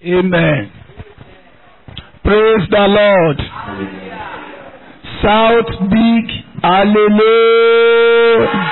Amen. Praise the Lord. Shout big hallelujah.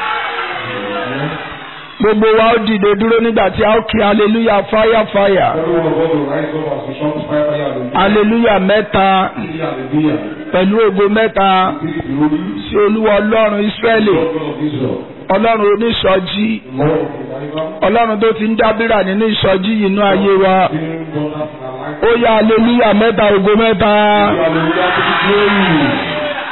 Gbogbo wa ó dìde dúró nígbà tí a ó kí hallelujah fire fire. Everyone of us will rise up as we shout fire, fire, hallelujah. Hallelujah mẹ́ta Hallelujah. pẹ̀lú ògo mẹ́ta Give it glory. sí Olúwa Ọlọ́run Ísírẹ́lì. God of Israel. Ọlọ́run oníṣọ́jí. Lord of revival. Ọlọ́run tó ti ń dábìrà nínú ìṣọ́jí yìí inú ayé wa. Doing wonders in our life. Ó yá hallelujah mẹ́ta ògo mẹ́ta. Hallelujah to the glory.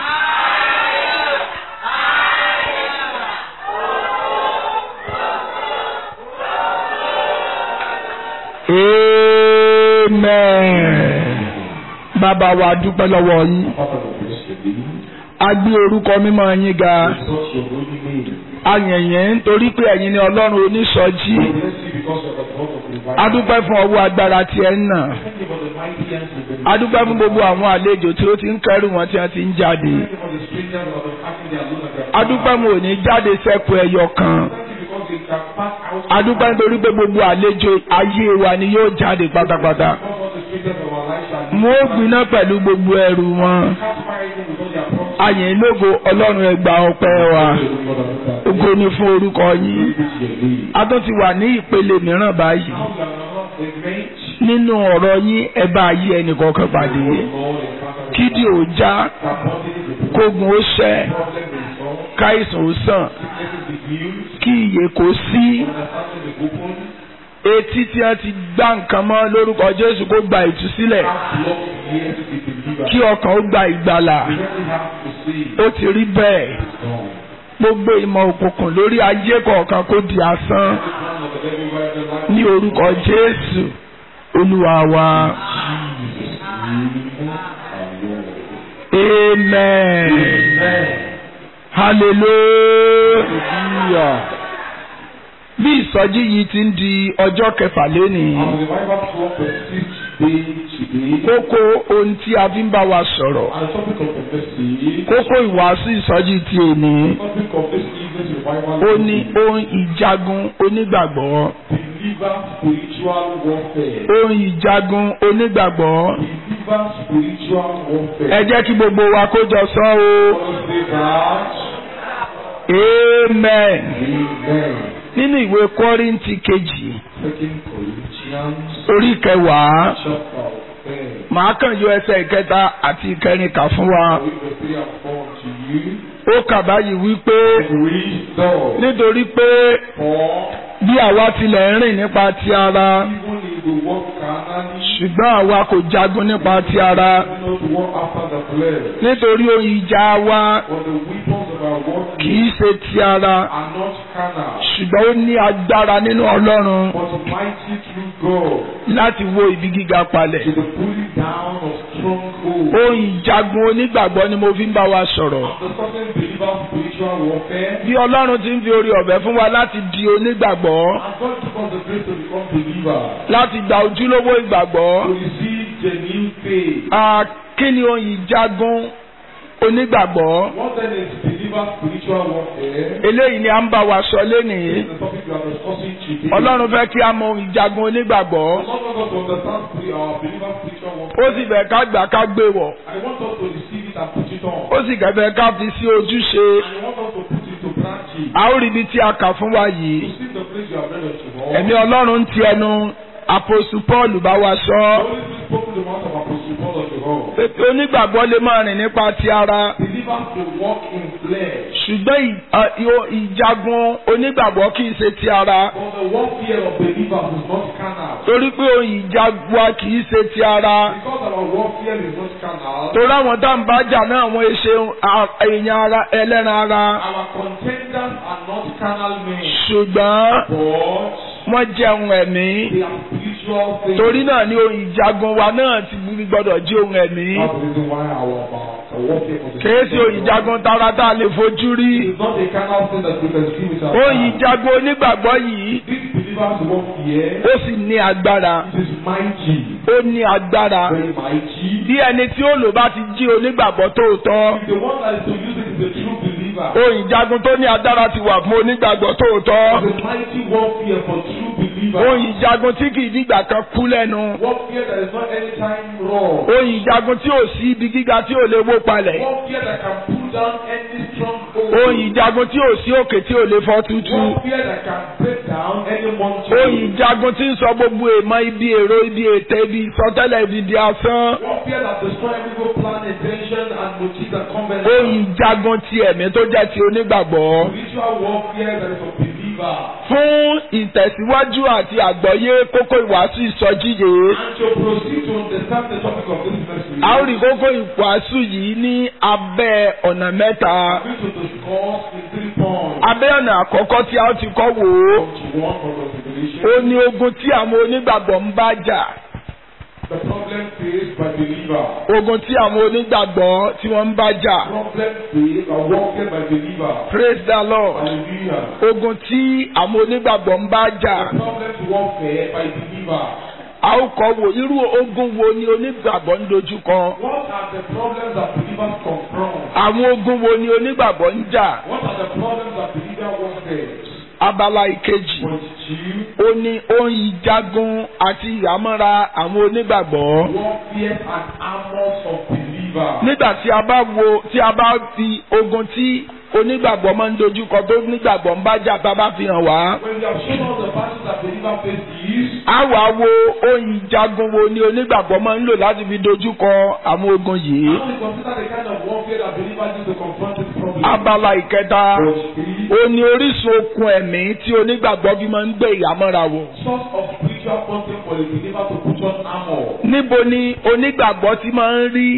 Amen. Bàbá wa dúpẹ́ lọ́wọ́ yín. Father, we bless your name. A gbé orúkọ mímọ́ yín ga. We exalt your holy name. A yìn yín nítorí pé ẹ̀yin ni Ọlọ́run oníṣọ́jí. We bless you because of the God of revival. A dúpẹ́ fún ọwọ́ agbára tí ẹ ń nà. Thank you for the mighty hands you've been A dúpẹ́ fún gbogbo àwọn àlejò tí ó ti ń kẹ́rù wọn tí wọ́n ti ń jáde. Thank you for the strangers who have been passing their load and their A dúpẹ́ mo ò ní jáde sẹ́kù ẹyọ kan. Thank you because they can pass out. A dúpẹ́ nítorí pé gbogbo àlejò ayé wa ni yóò jáde pátápátá. Because all the strangers of our lives shall Mo ó gbiná pẹ̀lú gbogbo ẹrù wọn. cast fire even with all their promises. A yìn lógo Ọlọ́run ẹ gbà ọpẹ́ wa. Ògo ni fún orúkọ yín. A tún ti wà ní ìpele mìíràn báyìí. Nínú ọ̀rọ̀ yín ẹ bá ayé ẹnìkọ̀ọ̀kan pàdé. Kídì ò já, kógun ó ṣẹ́, káìsàn ó sàn, kí ìyè kó sí. Etí tí wọ́n ti gbá nǹkan mọ́ lórúkọ Jésù kó gba ìtúsílẹ̀. Kí ọkàn ó gba ìgbàlà. Ó ti rí bẹ́ẹ̀. Gbogbo ìmọ̀ òkùnkùn lórí ayé kọ̀ọ̀kan kó di asán. Ní orúkọ Jésù, Olúwa wa. Amen. Hallelujah. Bí ìsọjí yìí ti ń di ọjọ́ kẹfà lénìí, kókó ohun tí a fi ń bá wa sọ̀rọ̀, kókó ìwàásù ìsọjí ti èní, ó ní ohun ìjagun onígbàgbọ́. Believer spiritual warfare. Ohun ìjagun onígbàgbọ́. Believer spiritual warfare. Ẹ jẹ́ kí gbogbo wa kó jọ sọ o. Let us say that. Amen. Amen. Nínú ìwé Kọ́ríńtì kejì, Second Corinthians orí kẹwàá, chapter ten. màá kàn yọ ẹsẹ̀ ìkẹta àti ìkẹrin kà fún wa. Read verse three and four to you. Ó kà báyìí wípé Read thus. nítorí pé For bí àwa tilẹ̀ ń rìn nípa ti ara, even if we walk carnally, ṣùgbọ́n àwa kò jagun nípa ti ara. we do not walk after the flesh. Nítorí ohun ìjà wa For the weapons of our kì warfare í ṣe ti ara, are not carnal, ṣùgbọ́n ó ní agbára nínú Ọlọ́run but mighty through God láti wó ibi gíga palẹ̀. to the pulling down of strongholds. Ohun ìjagun onígbàgbọ́ ni mo fi ń bá wa sọ̀rọ̀. The certain believer spiritual warfare. Bí Ọlọ́run ti ń fi orí ọ̀fẹ́ fún wa láti di onígbàgbọ́, And God took us the grace to become believers. láti gba ojúlówó ìgbàgbọ́. To receive genuine faith. Ah, Kí ni ohun ìjagun onígbàgbọ́? What then is believer spiritual warfare? Eléyìí ni à ń bá wa sọ lénìí. This is the topic we are discussing today. Ọlọ́run fẹ́ kí a mọ ohun ìjagun onígbàgbọ́. God wants us to understand spiri- our believer spiritual Ó warfare. sì fẹ́ ká gbà ká gbé wọ̀. And He wants us to receive it and put it on. Ó sì kẹ̀fẹ́ ká fi sí ojúṣe. And He wants us to put it to practice. A ó rí ibi tí a kà fún wa yìí. To see the place you have read unto all. Ẹ̀mí Ọlọ́run ń ti ẹnu Àpòsù Pọ́ọ̀lù bá wa sọ. The Holy Spirit spoke to the mouth of Apostle Paul unto all. Pé onígbàgbọ́ lè máa rìn nípa ti ara. Believers to walk in flesh. ṣùgbọ́n ì- à, ìhò- ìjagun onígbàgbọ́ kì í ṣe ti ara But the warfare of believers is not carnal. torí pé ohun ìjagun wa kì í ṣe ti ara Because our warfare is not carnal. torí àwọn tá à ń bá jà náà wọ́n ṣe à- èèyàn ara ẹlẹ́ran ara Our contenders are not carnal men, ṣùgbọ́n but wọ́n jẹun ẹ̀mí they are spiritual things. torí náà ni ohun ìjagun wa náà ti gbọ́dọ̀ jí ohun ẹ̀mí That's the reason why our, our, our warfare for the kìí ṣe ohun ìjagun tara tá a lè fojú rí It is not a carnal thing that we can see with our ohun eyes. ìjagun onígbàgbọ́ yìí These believers warfare ó sì ní agbára it is mighty, ó ní agbára very mighty. bí ẹni tí ó lò bá ti jí onígbàgbọ́ tóòtọ́. If the one that is to use it is a true believer, ohun ìjagun tó ní agbára ti wà fún onígbàgbọ́ tóòtọ́. it is mighty warfare for true believers. believer. ohun ìjagun tí kì í dìgbà kan kú lẹ́nu Warfare that is not anytime raw. ohun ìjagun tí ò sí ibi gíga tí ò lè wó palẹ̀ Warfare that can pull down any stronghold. ohun ìjagun tí ò sí òkè tí ò lè fọ́ tútú Warfare that can break down any mountain. ohun ìjagun tí ń sọ gbogbo èèmọ̀ ibi èrò ibi ètè ibi ìsọtẹ́lẹ̀ ibi di asán Warfare that destroy every good plan, intention, and motive and covenant. ohun ìjagun ti ẹ̀mí tó jẹ́ ti onígbàgbọ́ Spiritual warfare that is of believer. fún ìtẹ̀síwájú àti àgbọ́yé kókó ìwàásù ìsọjí yìí And to proceed to understand the topic of this message. a ó rí kókó ìwàásù yìí ní abẹ́ ọ̀nà mẹ́ta I'm going to discuss in three points. abẹ́ ọ̀nà àkọ́kọ́ tí a ó ti kọ́ wò ó Point one for consideration. ó ní ogun tí àwọn onígbàgbọ́ ń bá jà The problem faced by believer. ogun tí àwọn onígbàgbọ́ tí wọ́n ń bá jà Problem faced or warfare by believer. praise the lord Hallelujah. ogun tí àwọn onígbàgbọ́ ń bá jà The problem warfare by believer. a ó kọ́ wò irú ogun wo ni onígbàgbọ́ ń dojúkọ What are the problems that believers confront? àwọn ogun wo ni onígbàgbọ́ ń jà What are the problems that believer warfare? abala ìkejì Point two. ó ní ohun ìjagun àti ìhámọ́ra àwọn onígbàgbọ́ Warfare and armors of believer. nígbà tí a bá wo tí a bá fi ogun tí onígbàgbọ́ máa ń dojúkọ tó onígbàgbọ́ ń bá jà tá a bá fi hàn wá When we have shown all the battles that believer faces, a wá wo ohun ìjagun wo ni onígbàgbọ́ máa ń lò láti fi dojúkọ àwọn ogun yìí now we consider the kind of warfare that believers use to confront this problem. abala ìkẹta Point three. ó ní orísun okun ẹ̀mí tí onígbàgbọ́ fi máa ń gbé ìhámọ́ra wò Source of spiritual content for the believer to put on armor. níbo ni onígbàgbọ́ ti máa ń rí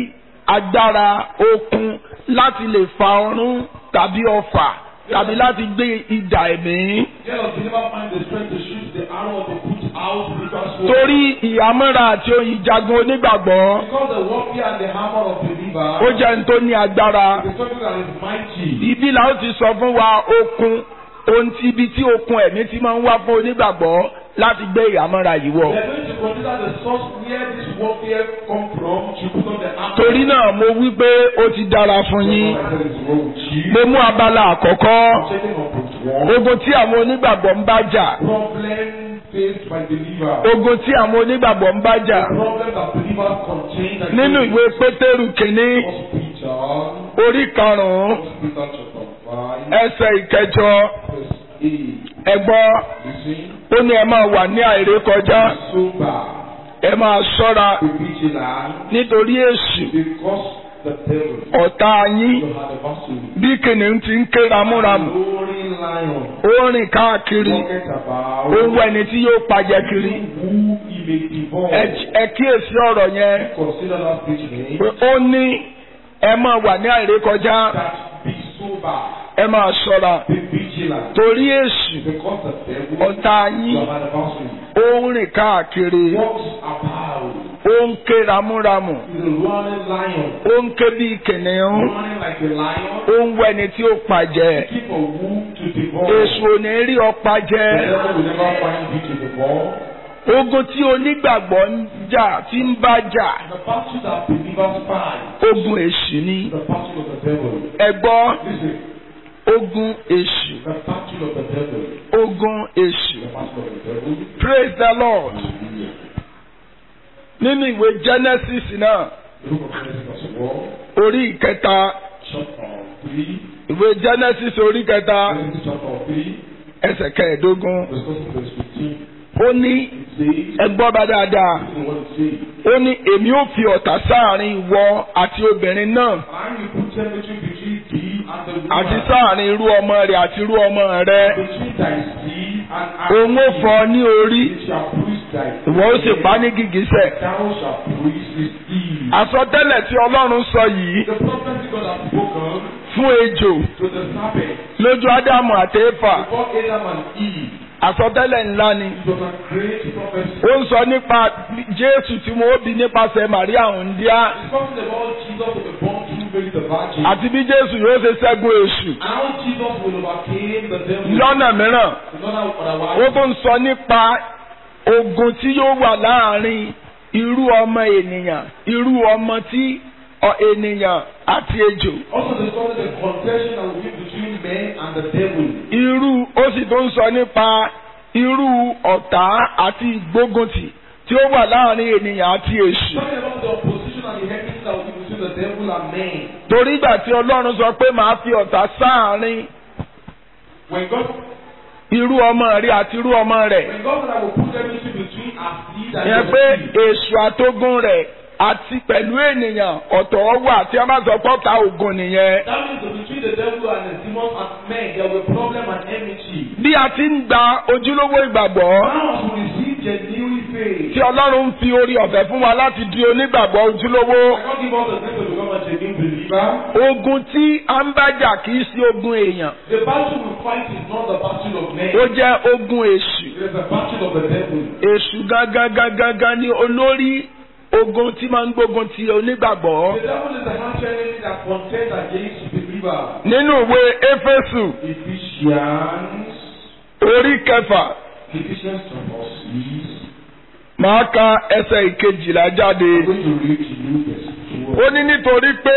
agbára okun láti lè fa ọrún tàbí ọfà tàbí láti gbé idà ẹ̀mí. Where does believer find the strength to shoot the arrow or to put out spiritual sword? torí ìhámọ́ra àti ohun ìjagun onígbàgbọ́ Because the warfare and the hammer of believer ó jẹ́ ní tó ní agbára. is something that is mighty. ibi là ó ti sọ fún wa okun ohun tí ibi tí okun ẹ̀mí ti máa ń wá fún onígbàgbọ́ láti gbé ìhámọ́ra yìí wọ̀. We are going to consider the source where this warfare come from to put on the armor. torí náà mo wí pé ó ti dára fún yín. I said it's wrong with you. mo mú abala àkọ́kọ́ Checking on point one. ogun tí àwọn onígbàgbọ́ ń bá jà. Problem faced by believer. ogun tí àwọn onígbàgbọ́ ń bá jà. Problem that believers contain. against nínú ìwé pétérù kìíní First Peter. orí karùn-ún First Peter chapter five. ẹsẹ̀ ìkẹjọ Verse eight. ẹgbọ́ Listen. ó ní ẹ máa wà ní àìrékọjá Sober. ẹ máa ṣọ́ra Be vigilant. nítorí èṣù Because the devil. ọ̀tá yín You had a battle. bí kìnìún ti ń ké ramúramù Roaring lion. ó rìn káàkiri Walketh about. ó ń wá ẹni tí yóò pajẹ kiri Who he may devour. Ẹ- ẹ kíyèsí ọ̀rọ̀ yẹn Consider that statement. pé ó ní ẹ máa wà ní àìrékọjá That be sober. ẹ máa ṣọ́ra Be vigilant. torí èṣù Because the devil. ọ̀tá You yín had a battle. ó ń rìn káàkiri Walks about. ó ń ké ramúramù He's a roaring lion. ó ń ké bí kìnìún Running like a lion. ó ń wá ẹni tí ó pajẹ Keep a womb to devour. èṣù ò ní rí ọ pajẹ The devil will never find you to devour. ogun tí onígbàgbọ́ ń jà tí ń bá jà The battle that believers fight. ogun èṣù ni The battle of the devil. ẹ gbọ́ Listen. ogun èṣù The battle of the devil. ogun èṣù The battle of the devil. praise the lord Hallelujah. nínú ìwé genesis náà The book of Genesis as well. orí ìkẹta Chapter three. ìwé genesis orí kẹta Genesis chapter three. ẹsẹ̀ kẹẹ̀ẹ́dógún Discussing verse fifteen. ó ní It says. ẹ gbọ́ bá dáadáa Listen to what it says. ó ní èmi ò fi ọ̀tá sáàrin ìwọ àti obìnrin náà And you put temperature between thee and the woman. àti sáàrin irú ọmọ rẹ̀ àti irú ọmọ rẹ̀ Between thy seed and òun ó fọ́ ọ ní orí It shall bruise thy ìwọ ó sì pa ní gìgísẹ̀. Thou shalt bruise his heel. àsọtẹ́lẹ̀ tí ọlọ́run sọ yìí The prophecy God has spoken fún ejò to the serpent lójú ádámù àti éfà before Adam and Eve. àsọtẹ́lẹ̀ ńlá ni It was a great prophecy. ó ń sọ nípa jésù tí mo bí nípasẹ̀ màríà òǹdíá It's talking about Jesus will be born through Mary the Virgin. àti bí jésù yóò ṣe ṣẹ́gun èṣù And how Jesus will overcame the devil. lọ́nà mìíràn In other ó otherwise, tún sọ nípa ogun tí yóò wà láàrin irú ọmọ ènìyàn irú ọmọ tí ọ- ènìyàn àti ejò also discussing the contention that will be between men and the devil. irú ó sì tún sọ nípa irú ọ̀tá àti ìgbóguntì tí ó wà láàrin ènìyàn àti èṣù. Talking about the opposition and the enmity that will be between the devil and man. torí ìgbà tí ọlọ́run sọ pé màá fi ọ̀tá sáàárín When God, irú ọmọ rẹ àti irú ọmọ rẹ̀ when God said I will put enmity between our seed and yẹn your pé seed. èṣù àtógún rẹ̀ àti pẹ̀lú ènìyàn ọ̀tọ̀ wà tí a bá sọ pọ́ta ògùn nìyẹn. That means that between the devil and the demons and men, there will be problem and enmity. bí a ti ń gba ojúlówó ìgbàgbọ́ Now to receive genuine faith. tí ọlọ́run ń fi orí ọ̀fẹ́ fún wa láti di onígbàgbọ́ ojúlówó. I can't give us the grace to become a genuine believer. ogun tí a ń bájà kì í sí ogun èèyàn The battle we fight is not the battle of men. ó jẹ́ ogun èṣù. It is the battle of the devil. èṣù gangan gangan gangan ni olórí ogun tí máa ń gbógun ti onígbàgbọ́. The devil is the harsh enemy that contends against the believer. nínú ìwé éfésù Ephesians, orí kẹfà Ephesians chapter six. máa ka ẹsẹ̀ ìkejìlá jáde. I'm going to read to you verse ó twelve. ní nítorí pé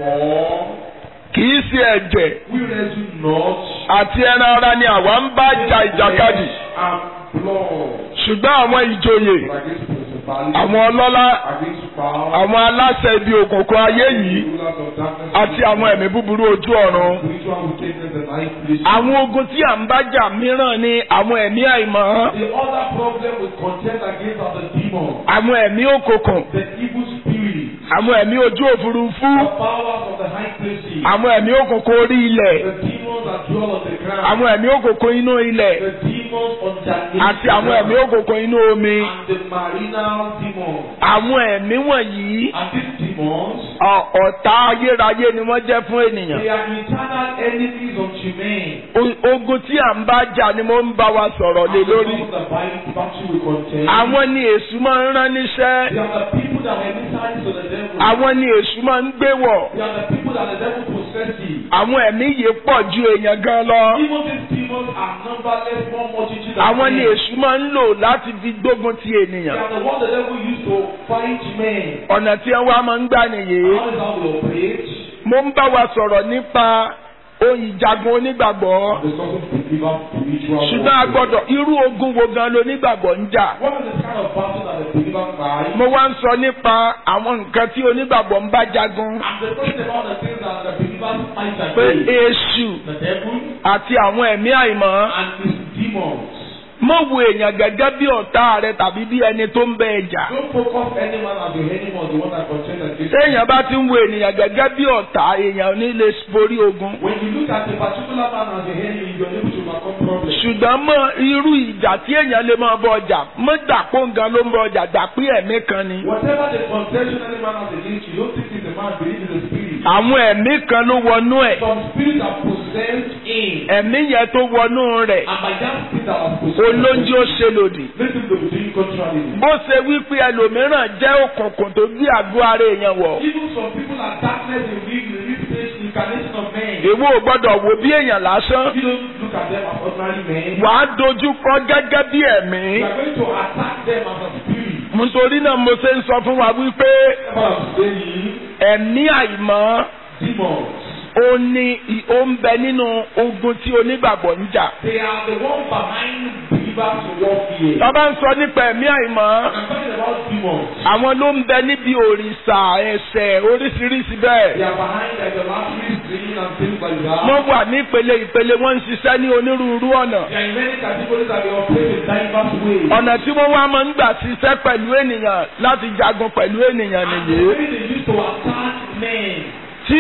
For kì í ṣe ẹ̀jẹ̀ we wrestle not àti ẹran ara ni àwa ń bá jà ìjàkadì and blood, ṣùgbọ́n àwọn ìjòyè but against principalities, àwọn ọlọ́lá against powers, àwọn aláṣẹ ibi òkùnkùn ayé yìí rulers of darkness, àti àwọn ẹ̀mí búburú ojú ọ̀run. spiritual wickedness in high places. àwọn ogun tí à ń bá jà mìíràn ni àwọn ẹ̀mí àìmọ́ The other problem with contend against are the demons, àwọn ẹ̀mí òkùnkùn the evil spirits, àwọn ẹ̀mí ojú òfurufú the powers of the high places, àwọn ẹ̀mí òkùnkùn orí ilẹ̀ the demons that dwell on the ground, àwọn ẹ̀mí òkùnkùn inú ilẹ̀ the demons underneath àti àwọn the ẹ̀mí ground, òkùnkùn inú omi. and the marinal demons. àwọn ẹ̀mí wọ̀nyí And these demons, ọ- ọ̀tá ayérayé ni wọ́n jẹ́ fún ènìyàn. they are internal enemies unto men. O- ogun tí à ń bá jà ni mo ń bá wa sọ̀rọ̀ lé And lórí. because of the Bible battle we contend, àwọn ni èṣù máa ń rán níṣẹ́ they are the people that were emissaries of the devil. àwọn ni èṣù máa ń gbé wọ̀ They are the people that the devil possesses. àwọn ẹ̀mí yìí pọ̀ ju èèyàn gan lọ. Even these demons are numberless more multitude than àwọn ni men. èṣù máa ń lò láti fi gbógun ti They ènìyàn. are the ones the devil used to fight men. ọ̀nà tí wọ́n wá máa ń gbà nìyí. How is how they operate? mo ń bá wa sọ̀rọ̀ nípa ohun ìjagun onígbàgbọ́. Discussing believer spiritual ṣùgbọ́n a warfare. gbọ́dọ̀ irú ogun wo gan ló nígbàgbọ́ ń jà. What is the kind of battle that the believer fight? mo wá ń sọ nípa àwọn nǹkan tí onígbàgbọ́ ń bá jagun. I'm talking about the things that the believers fight pé against. èṣù The devil àti àwọn ẹ̀mí àìmọ́. and his demons. mọ̀ wo èèyàn gẹ́gẹ́ bí ọ̀tá rẹ tàbí bí ẹni tó ń bẹ ẹ jà. Don't focus any man as your enemy or the one that contends against you. téèyàn bá ti ń wo ènìyàn gẹ́gẹ́ bí ọ̀tá èèyàn ò ní lè borí ogun. When you look at a particular man as your enemy, you're able to overcome problems. ṣùgbọ́n mọ irú ìjà tí èèyàn lè máa bọ ọjà mọ dàpọ̀ nǹkan ló ń bọ ọjà dàpí ẹ̀mí kan ni. Whatever the contention any man has against you, don't think it's a man believe in the spirit. àwọn ẹ̀mí kan ló wọnú ẹ̀ Some spirits are possessed in, ẹ̀mí yẹn tó wọnú rẹ̀ and by that spirit that was possessed, olóúnjẹ ó ṣe lòdì. listen to the doing contrary. bó ṣe wípé ẹlòmíràn jẹ́ òkùnkùn tó gbé àgọ́ ara èèyàn wọ̀. Even some people are darkness in real, in real stage, incarnation of men. èwo ò gbọ́dọ̀ wò bí èèyàn lásán. You don't look at them as ordinary men. wàá dojú kọ gẹ́gẹ́ bí ẹ̀mí. You are going to attack them as a spirit. nítorí náà mo ṣe ń sọ fún wa wípé What I'm saying, ẹ̀mí àìmọ́ demons, ó ní ì- ó ń bẹ nínú ogun tí onígbàgbọ́ ń jà. they are the one behind believers warfare. tá a bá ń sọ nípa ẹ̀mí àìmọ́ I'm talking about demons. àwọn ló ń bẹ níbi òrìṣà ẹ̀ṣẹ̀ oríṣiríṣi They bẹ́ẹ̀. are behind idolatrous dreaming and things like that. wọ́n wà ní ìpele ìpele wọ́n ń ṣiṣẹ́ ní onírúurú ọ̀nà. There are many categories that they operate in diverse ways. ọ̀nà tí wọ́n wá máa ń gbà ṣiṣẹ́ pẹ̀lú ènìyàn láti jagun pẹ̀lú ènìyàn And the nìyí. way they used to attack men. tí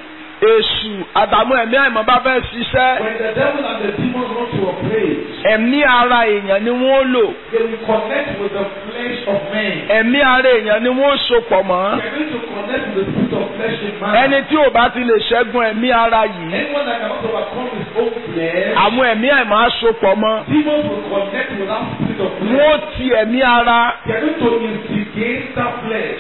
èṣù àtàwọn ẹ̀mí àìmọ́ bá fẹ́ ṣiṣẹ́ When the devil and the demons want to operate, ẹ̀mí ara èèyàn ni wọ́n lò they will connect with the flesh of men. ẹ̀mí ara èèyàn ni wọ́n sopọ̀ mọ́. They are going to connect with the spirit of flesh in man. ẹni tí ò bá ti lè ṣẹ́gun ẹ̀mí ara yìí Anyone that cannot overcome his own flesh, àwọn ẹ̀mí àìmọ́ á sopọ̀ mọ́. demons will connect with that spirit of flesh. wọ́n ti ẹ̀mí ara They are going to instigate that flesh.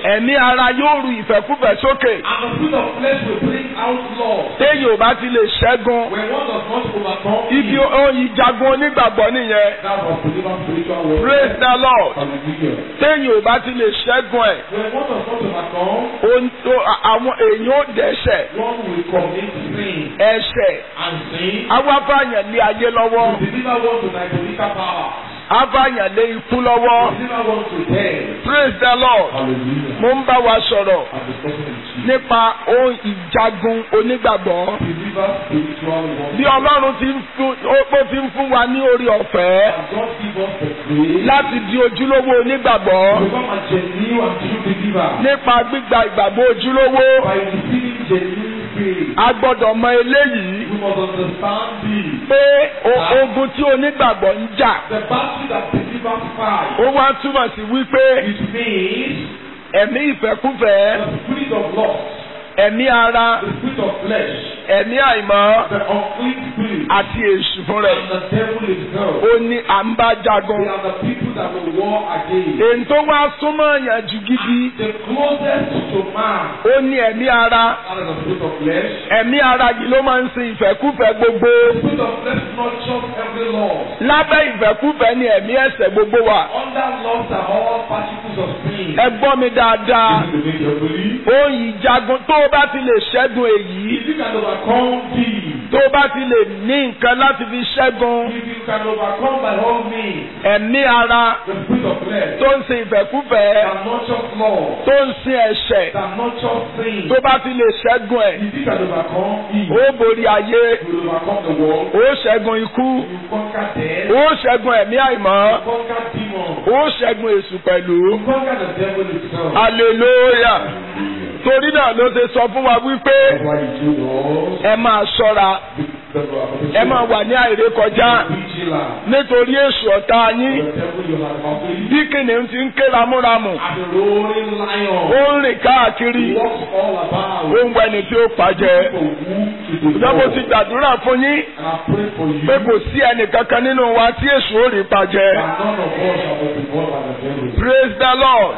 ẹ̀mí ara yóò ru ìfẹ́kúfẹ́ sókè And the spirit of flesh will bring out love. téèyàn ò bá ti lè ṣẹ́gun When one does not overcome ibi it, ohun ìjagun onígbàgbọ́ nìyẹn that was believer spiritual warfare. praise the lord Hallelujah. téèyàn ò bá ti lè ṣẹ́gun ẹ̀ When one does not overcome, ohun tó- àwọn èèyàn ò dẹ́ṣẹ̀ one will commit sin. ẹ̀ṣẹ̀ And sin awáfàyàn lé ayé lọ́wọ́ will deliver one to diabolical power. afàyàn lé ikú lọ́wọ́ Deliver one to death. praise the lord Hallelujah. mo ń bá wa sọ̀rọ̀ I'm discussing with you. nípa ohun ìjagun onígbàgbọ́ Believer spiritual warfare. bí ọlọ́run ti ń fún ó ti ń fún wa ní orí ọ̀fẹ́ And God give us the grace láti di ojúlówó onígbàgbọ́ to become a genuine and true believer nípa gbígba ìgbàgbọ́ ojúlówó by receiving genuine faith. a gbọ́dọ̀ mọ eléyìí We must understand this. pé o- ogun tí onígbàgbọ́ ń jà The battle that believers fight, ó wá túmọ̀ sí wípé it means ẹ̀mí ìfẹ́kúfẹ́ the spirit of lust, ẹ̀mí ara the spirit of flesh, ẹ̀mí àìmọ́ the unclean spirit, àti èṣù fún rẹ̀ and the devil himself. ó ní à ń bá jagun They are the people that will war against. èyí tó wá súnmọ́ yàn jù gidi The closest to man, ó ní ẹ̀mí ara that is the spirit of flesh. ẹ̀mí ara yìí ló máa ń sin ìfẹ́kúfẹ́ gbogbo The spirit of flesh nurtures every law. lábẹ́ ìfẹ́kúfẹ́ ni ẹ̀mí ẹ̀ṣẹ̀ gbogbo wà Under lust are all particles of sin. ẹ gbọ́ mi dáadáa This is the nature of belief. ó ìjagun tó o bá ti lè ṣẹ́gun èyí If you can overcome these, tó o bá ti lè ní nǹkan láti fi ṣẹ́gun if you can overcome by all means ẹ̀mí ara the spirit of flesh tó ń sin ìfẹ́kúfẹ́ that nurtures law, tó ń sin ẹ̀ṣẹ̀ that nurtures sin, tó bá ti lè ṣẹ́gun ẹ̀ if you can overcome it, ó borí ayé you will overcome the world, ó ṣẹ́gun ikú you conquer death, ó ṣẹ́gun ẹ̀mí àìmọ́ you conquer demons, ó ṣẹ́gun èṣù pẹ̀lú you conquer the devil himself. hallelujah torí náà ló ṣe sọ fún wa wípé That's why you told us ẹ máa ṣọ́ra the, the, ẹ máa wà ní àìrékọjá vigilant. nítorí èṣù ọ̀tá yín The devil you have accomplished bí kìnìún ti ń ké ramúramù as a roaring lion ó ń rìn káàkiri walks all about. ó ń wẹni tí ó pàjẹ́ For who to ìjọba mo ti devour. gbàdúrà fún yín And I pray for you pé kò sí ẹnìkankan nínú wa tí èṣù ó rí pàjẹ́ that none of us shall be devoured by the devil. praise the lord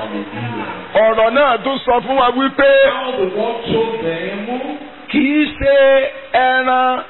ọ̀rọ̀ náà tún sọ fún wa wípé How the Lord chose them kì í ṣe ẹran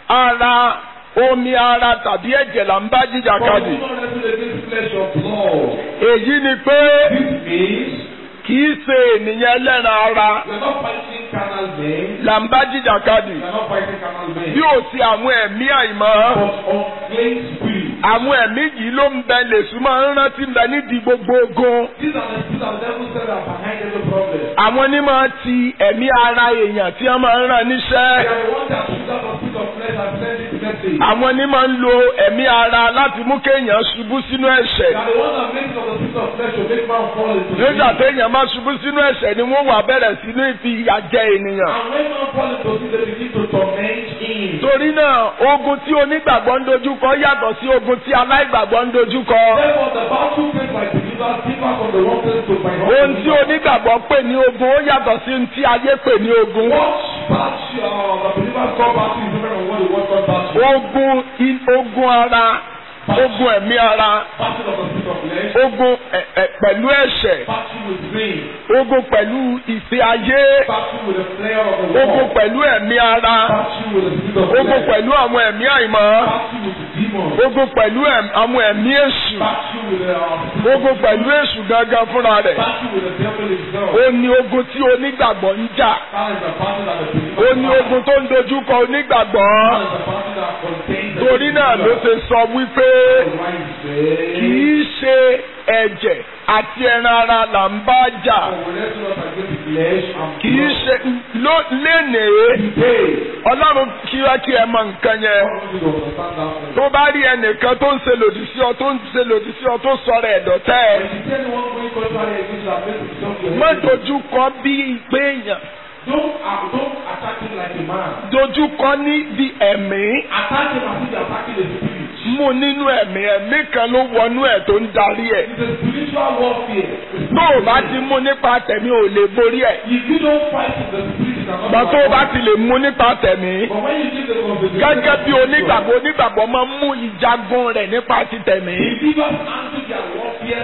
ara omi ara tàbí ẹ̀jẹ̀ là ń bá for jìjàkadì not wrestle against flesh or blood. èyí ni pé This means kì í ṣe ènìyàn ẹlẹ́ran ara we are not fighting carnal men. là ń bá jìjàkadì We are not fighting carnal men. bí ò sí àwọn ẹ̀mí àìmọ́ But unclean spirit. àwọn ẹ̀mí yìí ló ń bẹ lèṣù máa ń rántí ń bẹ nídìí gbogbo ogun These are the spirits of the devil that are behind every problem. àwọn ní máa ti ẹ̀mí ara èèyàn tí wọ́n máa ń rán They níṣẹ́ are the ones that shoot out the spirit of flesh and send it message. àwọn ní máa ń lo ẹ̀mí ara láti mú kéèyàn ṣubú sínú They ẹ̀ṣẹ̀ are the ones that make of the spirit of flesh to make man fall into nígbà sin. téèyàn máa ṣubú sínú ẹ̀ṣẹ̀ ni wọ́n wà bẹ̀rẹ̀ sí ní fi ìyà jẹ ènìyàn And when man fall into sin, they begin to torment him. torí náà ogun tí onígbàgbọ́ ń dojúkọ yàtọ̀ sí ogun tí aláìgbàgbọ́ ń dojúkọ Therefore, the battle faced by believers differ from the one faced to by ohun tí unbelievers. onígbàgbọ́ pè ní ogun ó yàtọ̀ sí ohun tí ayé pè ní ogun What battle uh, the believers call battle is different from what the world call battle. ogun i- ogun ara ogun ẹ̀mí ara Battle of the spirit of flesh, ogun ẹ̀- ẹ̀ pẹ̀lú ẹ̀ṣẹ̀ battle with sin, ogun pẹ̀lú ìfẹ́ ayé battle with the flare of the ogun world, pẹ̀lú ẹ̀mí ara battle with the spirit of ogun flesh, pẹ̀lú àwọn ẹ̀mí àìmọ́ battle with the demons, ogun pẹ̀lú ẹ̀m- àwọn ẹ̀mí èṣù battle with the uh, spirit ogun of pẹ̀lú èṣù gangan fúnra rẹ̀ battle with the devil himself. ó ní ogun tí onígbàgbọ́ ń jà That is the battle that the ó believers ní fight. ogun tó ń dojúkọ onígbàgbọ́ That is the battle that contains the torí náà ló believers. ṣe sọ wípé Why is kì there? í ṣe ẹ̀jẹ̀ àti ẹran ara là ń bá jà For we wrestle not against the flesh and kì í blood. ṣe ló- lénìí Today, ọlọ́run kíá kí ẹ mọ nǹkan yẹn God wants you to understand that thing. tó bá rí ẹnìkan tó ń ṣe lòdì sí ọ tó ń ṣe lòdì sí ọ tó sọ̀rọ̀ ẹ̀dọ̀tẹ́ ẹ When you tell one going contrary against that makes himself your má enemy. dojúkọ bí ìgbé èèyàn Don't, uh, don't attack him like a man. dojúkọ ní bí ẹ̀mí Attack him as if you're attacking a spirit. mú nínú ẹ̀mí ẹ̀mí kan ló wọnú ẹ̀ tó ń darí ẹ̀ It's a spiritual warfare. It's tó o bá ti mú nípa tẹ̀mí ò lè borí ẹ̀ If you don't fight in the spirit, you cannot gbà tó o bá overcome. ti lè mú nípa tẹ̀mí But when you give the conversation, gẹ́gẹ́ bí onígbàgbọ́ onígbàgbọ́ máa ń mú ìjagun rẹ̀ nípa ti tẹ̀mí believers handle their warfare spiritually.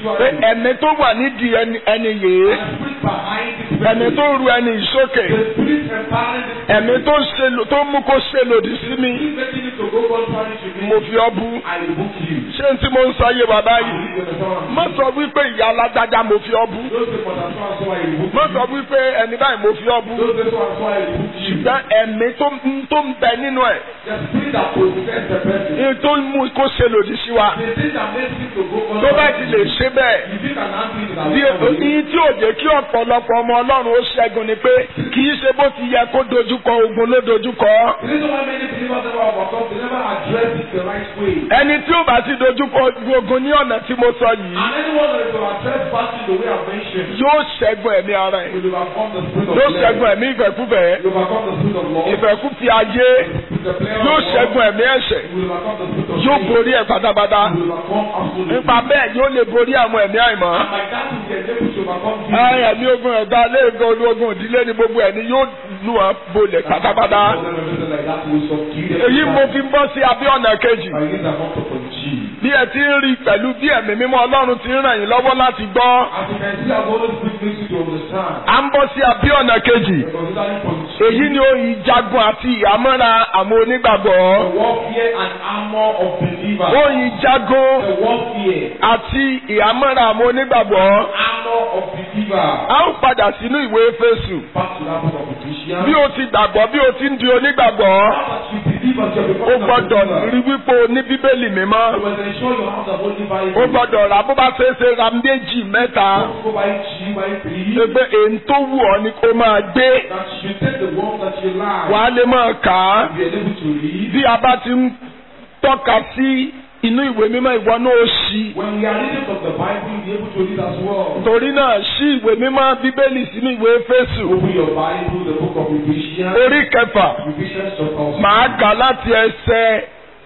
pé spiritually. ẹ̀mí tó wà nídìí ẹni ẹni yìí The spirit behind this ẹ̀mí person. tó ru ẹni ìsókè The spirit empowering this ẹ̀mí tó ṣe lò- tó mú kó ṣe lòdì sí mi spirit making it to go contrary to me. mo fi ọ́ bú I rebuke you. ṣé n tí mo ń sọ yé bàbá I yìí rebuke you, understand what I'm má sọ wípé ìyá alágbájá mo fi ọ́ bú Those people that so and so I rebuke má you. sọ wípé ẹni báyìí mo fi ọ́ bú Those people so and so I rebuke you. ṣùgbọ́n ẹ̀mí tó ń- tó ń bẹ nínú ẹ̀ The spirit that possesses the person. ní tó ń mú kó ṣe lòdì sí wa The thing that makes it to go tó bá contrary ti to lè me. ṣe bẹ́ẹ̀ You think an athlete that bí will come ní tí ò jẹ́ kí ọ̀pọ̀lọpọ̀ ọmọ ọlọ́run ó ṣẹ́gun ni pé kì í ṣe bó ti yẹ kó dojúkọ ogun ló dojúkọ The reason why many believers never overcome, they never address it the right way. ẹni tí ó bá ti dojúkọ ogun ní ọ̀nà tí mo sọ yìí And anyone that is to address battle the way I've mentioned, yóò ṣẹ́gun ẹ̀mí ara ẹ̀ will overcome the spirit of yóò flesh. ṣẹ́gun ẹ̀mí ìfẹ́kúfẹ̀ẹ́ Will overcome the spirit of law. ìfẹ́kúfẹ̀ ayé With the player yóò of war, ṣẹ́gun ẹ̀mí ẹ̀ṣẹ̀ will overcome the spirit of yóò faith. borí ẹ̀ pátápátá Will overcome absolutely. nípa bẹ́ẹ̀ yóò lè borí àwọn ẹ̀mí àìmọ́ And by that he is able to overcome Ẹ, fear. ẹ̀mí ogun ẹ̀dá léègùn ológun ìdílé ni gbogbo ẹ̀ ni yóò lù wọ́n bolẹ̀ pátápátá Like that will subdue them. èyí mo fi ń bọ́ sí abẹ́ ọ̀nà kejì By this amount of G. bí ẹ ti ń rí pẹ̀lú bí ẹ̀mí mímọ́ ọlọ́run ti ń ràn yín lọ́wọ́ láti gbọ́ As you can see, I've always been makes you to understand. à ń bọ́ sí abẹ́ ọ̀nà kejì The considering point G. èyí ni oyè ìjagun àti ìhámọ́ra àwọn onígbàgbọ́ The warfare and armor of believers. oyè ìjagun The warfare, àti ìhámọ́ra àwọn onígbàgbọ́ armor of believers. a ó padà sínú ìwé Éfésù Back to that book of Ephesians. bí o ti gbàgbọ́ bí o ti ń di onígbàgbọ́ Now that you believe as you are o becoming a gbọ́dọ̀ believer, rí wípé o ní bíbélì mímọ́ you must ensure you have the Holy Bible. o gbọ́dọ̀ rà bó bá ṣe é ṣe ra méjì mẹ́ta Don't go by G, by three. pé èyí tó wù ọ́ ni kó máa gbé That you take the one that you like. wàá lè máa kà á Be able to read. bí a bá ti ń tọ́ka sí inú ìwé mímọ́ ìwọ náà ó ṣí When we are reading from the Bible, you'll be able to read as well. torí náà ṣí ìwé mímọ́ bíbélì sínú ìwé Éfésù Open your Bible, the book of Ephesians. orí kẹfà Ephesians chapter màá kà láti ẹsẹ̀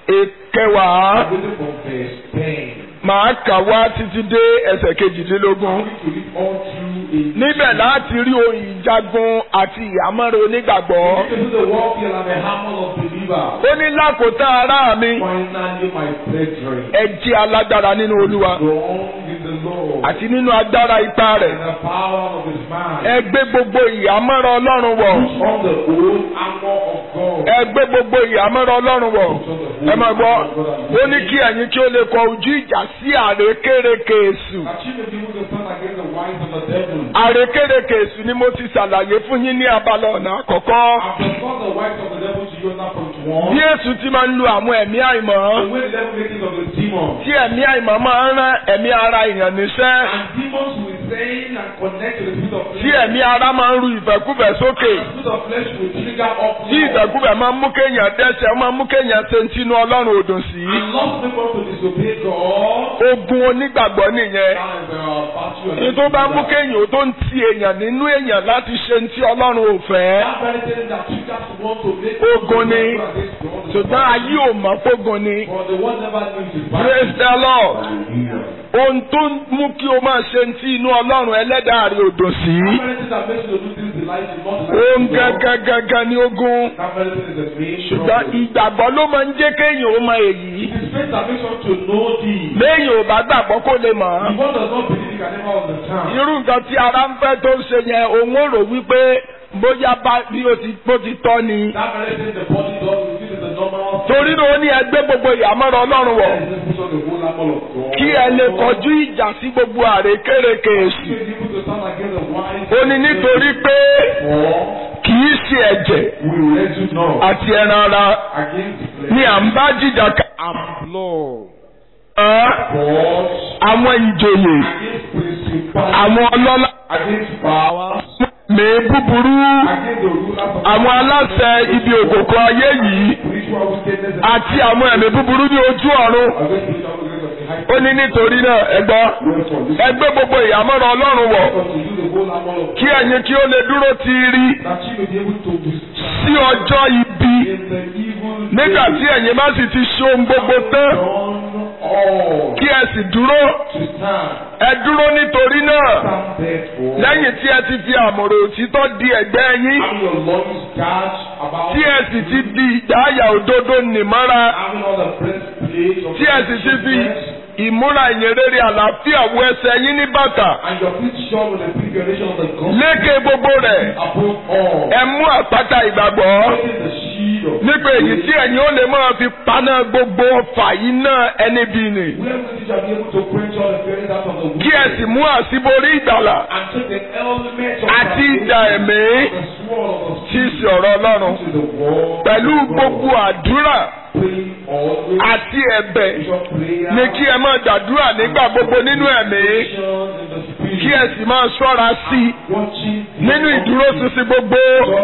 ìkẹwàá I'm reading from verse 10. màá kà wá títí dé ẹsẹ̀ kejìdínlógún. I'm going to read all through a níbẹ̀ láti rí ohun ìjagun àti ìhámọ́ra onígbàgbọ́. This is the warfare and the hammer of believers. ó ní lákòótán ará mi Finally, my brethren, ẹ jẹ́ alágbára nínú olúwa strong in the Lord àti nínú agbára ipá rẹ̀. and the power of his mind. ẹ gbé gbogbo ìhámọ́ra ọlọ́run wọ̀. Put on the whole armor of God. ẹ gbé gbogbo ìhámọ́ra ọlọ́run wọ̀. ẹ máa gbọ́ ó ní kí ẹ̀yin kí ó lè kọ ojú ìjà sí àrékérekè èṣù. That you may be able to stand against the wiles of the devil. àrékérekè èṣù ni mo ti ṣàlàyé fún yín ní abala ọ̀nà àkọ́kọ́. I've discussed the wiles of the devil to you in that point one. bí èṣù ti máa ń lu àwọn ẹ̀mí àìmọ́. The way the devil makes use of the demons. tí ẹ̀mí àìmọ́ máa ń rán ẹ̀mí ara èèyàn níṣẹ́. And demons will saying and connect to the spirit of flesh. tí ẹ̀mí ara máa ń ru ìfẹ́kúfẹ̀ẹ́ sókè. The spirit of flesh will trigger up. tí ìfẹ́kúfẹ̀ẹ́ máa ń mú kéèyàn dẹ́ṣẹ̀ ó máa ń mú kéèyàn ṣe ti inú ọlọ́run òdò sí. And lost people to disobey God. ogun onígbàgbọ́ nìyẹn. That is the battle. ní tó bá mú kéèyàn ó tó ń ti èèyàn nínú èèyàn láti ṣe ti ọlọ́run ò fẹ́. That very thing that triggers one to make Ogun ni. ṣùgbọ́n ayé ò mọ̀ fógun ni. But the one never knew his praise the lord. Hallelujah. ohun tó ń mú kí o máa ṣe ti inú ọlọ́run ẹlẹ́dàá rẹ̀ òdò sí. That very thing that makes you to do things in life is not the ohun gángan gángan ni ogun. That very thing is the main ṣùgbọ́n problem. ìgbàgbọ́ ló máa ń jẹ́ kéèyàn ó mọ èyí. It is faith that makes one to know thee. léèyàn ò bá gbàgbọ́ kó lè mọ̀ ọ́. If one does not believe, he can never understand. irú nǹkan tí ara ń fẹ́ tó ń ṣe yẹn òun ò rò wípé bóyá bá bí o ti bó ti tọ́ ni. That very thing the body does, we feel is a normal torí náà ó ní ẹgbẹ́ gbogbo ìyàmọ́rọ̀ ọlọ́run wọ̀ thing. Let's put on the whole armor of God. kí ẹ lè kọjú ìjà sí gbogbo àrékérekè èṣù. You be able to stand against the wise. ó ní nítorí pé For kì í ṣe ẹ̀jẹ̀ we will let you know àti ẹran ara against flesh. ni à ń bá jìjà ká. and blood. Ẹ́, But àwọn ìjòyè against principalities. àwọn ọlọ́lá Against powers. mi búburú Against the rulers of àwọn aláṣẹ ibi òkòkò ayé yìí spiritual wickedness. and àti àwọn ẹ̀mí búburú ní ojú ọ̀run. Against spiritual wickedness of the high ó ní nítorí náà ẹ gbọ́ Wherefore, this ẹgbẹ́ gbogbo ìyàmọ́rọ̀ ọlọ́run wọ̀ is to do the whole armor of kí ẹ̀yin kí ó lè dúró ti rí that you may be able to withstand sí ọjọ́ ibi in the evil nígbà tí ẹ̀yin bá sì ti ṣe ohun gbogbo tán done all kí ẹ sì dúró to stand. ẹ dúró nítorí náà Stand therefore. lẹ́yìn tí ẹ ti fi àmọ̀rò òtítọ́ di ẹ̀gbẹ́ yín Having your loins girt about. tí ẹ sì ti di ìdáyà òdodo nìmọ́ra Having all the breastplate of tí ẹ sì ti fi righteousness, ìmúra ìyìnrere àlàáfíà wọ ẹsẹ̀ yín ní bàtà And your feet shod with the preparation of the gospel lékè gbogbo rẹ̀ above all. ẹ mú àpáta ìgbàgbọ́ Taking the shield of nípa èyí tí ẹ̀yin ó lè máa fi paná gbogbo ọfà iná ẹni bí ni Where we shall be able to quench all the feelings out of the kí ẹ sì mú àṣíborí ìgbàlà and take the element of àti ìdà ẹ̀mí the sword of the tí í ṣe ọ̀rọ̀ ọlọ́run to the wall. pẹ̀lú gbogbo àdúrà Praying always. àti ẹ̀bẹ̀ Your prayer. ni kí ẹ máa gbàdúrà nígbà gbogbo nínú ẹ̀mí Visions in the spirit. kí ẹ sì máa ṣọ́ra sí i Watching. nínú ìdúróṣinṣin gbogbo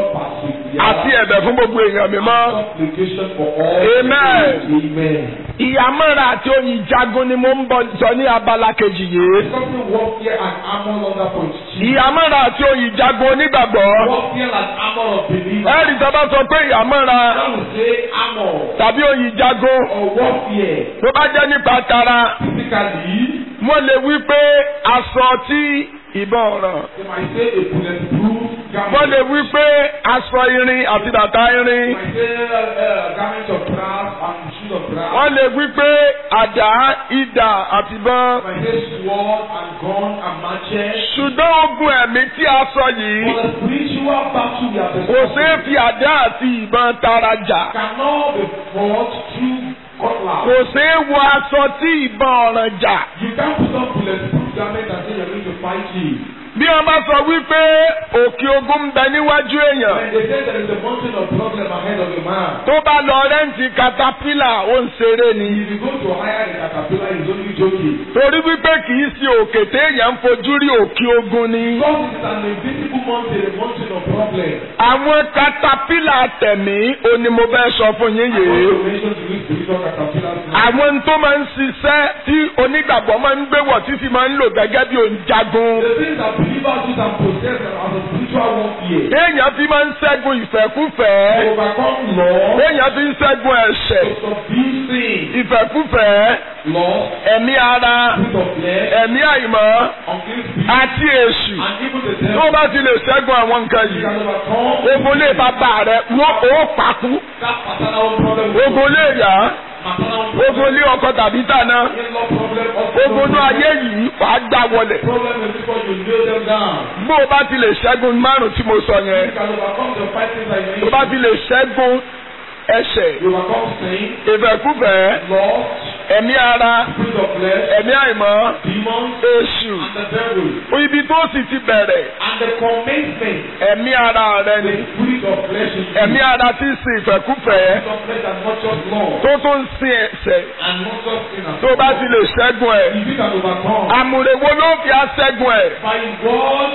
àti ẹ̀bẹ̀ fún gbogbo èèyàn mímọ́. Supplication for all. Amen. Amen. ìyàmọ́ra àti oyin jagun ni mo ń bọ̀ sọ ní abala kejì yìí. Something warfare and armor on that point. ìyàmọ́ra àti oyin jagun onígbàgbọ́. Warfare and armor of believers. ẹ̀rì tó bá sọ pé ìyàmọ́ra When we say armor tàbí oyin jagun or warfare, tó bá jẹ́ nípa tara physically, wọ́n lè wí pé aṣọ tí ìbọn ràn. they might say a bulletproof garment. wọ́n lè wí pé aṣọ irin àti bàtà They irin. might say uh, garments of brass and shoes of brass. wọ́n lè wí pé àdá idà àti ìbọn. They might say sword and gun and matches. ṣùgbọ́n ogun ẹ̀mí tí a sọ yìí For the spiritual battle we are kò ṣeé discussing fi àdá àti ìbọn tara jà. cannot be fought through cutlass. kò ṣeé wọ aṣọ tí ìbọn ọ̀ràn jà. You can't put on bulletproof garment and say you're going to fight it. bí wọ́n bá sọ wípé òkè ogun ń bẹ níwájú èèyàn When they say there is a mountain of problem ahead of a man, tó bá lọ rẹ́ǹtì katapila ó ń ṣeré ni. if you go to hire the caterpillar, he's only joking. torí wípé kì í ṣe òkè téèyàn ń fojú rí òkè ogun ni. Because it is an invisible mountain, a mountain of problem. àwọn katapila tẹ̀mí ó ní mo fẹ́ sọ fún yín I want yìí. to mention to you spiritual caterpillars now. àwọn tó máa ń ṣiṣẹ́ tí onígbàgbọ́ máa ń gbéwọ̀ tí sì máa ń lò gẹ́gẹ́ bí òǹjagun. The things that believers use and possess as a spiritual warfare. téèyàn fi máa ń ṣẹ́gun ìfẹ́kúfẹ̀ẹ́. To overcome law, téèyàn fi ń ṣẹ́gun ẹ̀ṣẹ̀. to subdue sin, ìfẹ́kúfẹ̀ẹ́ lust, ẹ̀mí ara spirit of flesh, ẹ̀mí àìmọ́ unclean spirit, àti èṣù. and even the tó o devil. bá ti lè ṣẹ́gun àwọn nǹkan You yìí. can overcome ogun lè bàbá rẹ̀ wọ́n ó pàkú. that paternal problem. ogun lè yá. maternal problem. ogun lé ọkọ tàbí tàná. In-law problem. hospital ogun inú ayé yìí wà á gbà wọlẹ̀. Problem is before you nail them down. bó o bá ti lè ṣẹ́gun márùn tí mo sọ yẹn. You can overcome the five things I tó o bá ti lè ṣẹ́gun ẹ̀ṣẹ̀ You overcome sin, ìfẹ́kúfẹ̀ẹ́ lust, ẹ̀mí ara spirit of flesh, ẹ̀mí àìmọ́ demons, èṣù. and the devil. ibi tó sì ti bẹ̀rẹ̀ And the commencement, ẹ̀mí ara rẹ the ni. spirit of flesh in you. ẹ̀mí ara ti ń sin ìfẹ́kúfẹ̀ẹ́ Spirit of flesh and not just law. tó tó ń sin ẹ̀ṣẹ̀ And not just sinners. tó bá ti lè ṣẹ́gun ẹ̀. If you can overcome àmùrè wo ló fi aṣẹ́gun ẹ̀. by God,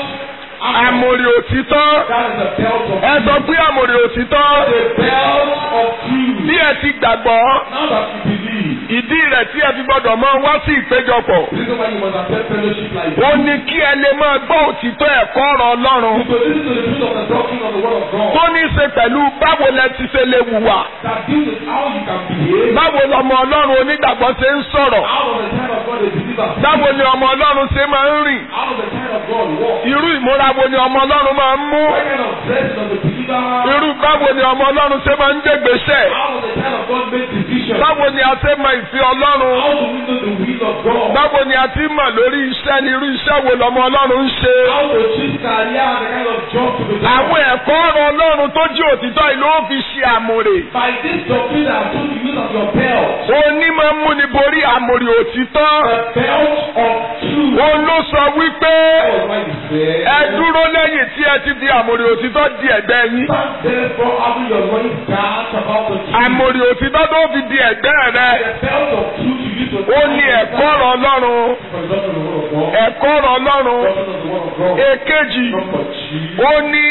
àmùrè òtítọ́. that is the belt of ẹ sọ pé àmùrè òtítọ́. the belt of truth. bí ẹ ti gbàgbọ́ Now that you believe, ìdí rẹ̀ tí ẹ fi gbọ́dọ̀ máa wá sí ìpéjọpọ̀. the reason why you must attend fellowship like ó this. ní kí ẹ lè máa gbọ́ òtítọ́ ẹ̀kọ́ ọ̀rọ̀ Ọlọ́run. To listen to the truth of the doctrine of the word of God. tó ní í ṣe pẹ̀lú báwo lẹ ti ṣe lè hùwà. That deals with how you can behave. báwo lọmọ Ọlọ́run onígbàgbọ́ ṣe ń sọ̀rọ̀. How does the child of God a believer feel? báwo ni ọmọ Ọlọ́run ṣe máa ń rìn. How does the child of God walk? irú ìmúra wo ni ọmọ Ọlọ́run máa ń mú. What kind of dress does the believer have? irú báwo ni ọmọ Ọlọ́run ṣe máa ń gbégbèsè. How does the child of God make decisions? báwo ni a ṣe mọ ìfẹ́ Ọlọ́run. How do we know the will of God? báwo ni a ti mọ̀ lórí iṣẹ́ ni irú iṣẹ́ wo lọmọ Ọlọ́run ń ṣe. How to choose career and the kind of job to be done? àwọn ẹ̀kọ́ ọ̀rọ̀ Ọlọ́run tó jí òtítọ́ yìí ló fi ṣe àmùrè. By this doctrine that I told you use of your belt. onímọ̀ múni borí àmùrè òtítọ́. The belt of truth. òun ló sọ wípé That was why you said. ẹ dúró lẹ́yìn tí ẹ ti fi àmùrè òtítọ́ di ẹ̀gbẹ́ yín. Stand therefore having your loins girt about the truth. àmùrè òtítọ́ tó fi di ẹ̀gbẹ́ rẹ. The belt of truth you use to ó ní ẹ̀kọ́ ọ̀rọ̀ Ọlọ́run. For the doctrine of the word of God. ẹ̀kọ́ ọ̀rọ̀ Ọlọ́run. Doctrine of the word of God. èkejì Number two. ó ní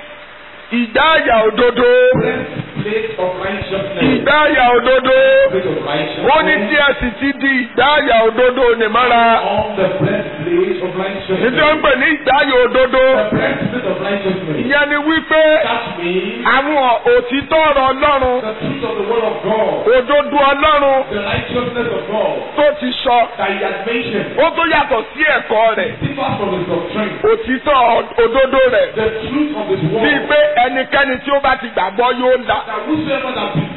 ìdáyà òdodo. Breastplate of righteousness. ìdáyà òdodo. Breastplate of righteousness. ó ní tí ẹ sì ti di ìdáyà òdodo nìmọ́ra. On the breastplate of righteousness. nítorí pé ní ìdáyà òdodo. The breastplate of righteousness. ìyẹn ni wípé That means àwọn òtítọ́ ọ̀rọ̀ Ọlọ́run. the truth of the word of God. òdodo Ọlọ́run The righteousness of God tó ti sọ. that he has mentioned. ó tó yàtọ̀ sí ẹ̀kọ́ rẹ̀. Differs from his doctrine. òtítọ́ òdodo rẹ̀. The truth of his bíi word. pé ẹnikẹ́ni tí ó bá ti gbàgbọ́ yóò là. That whosoever that believes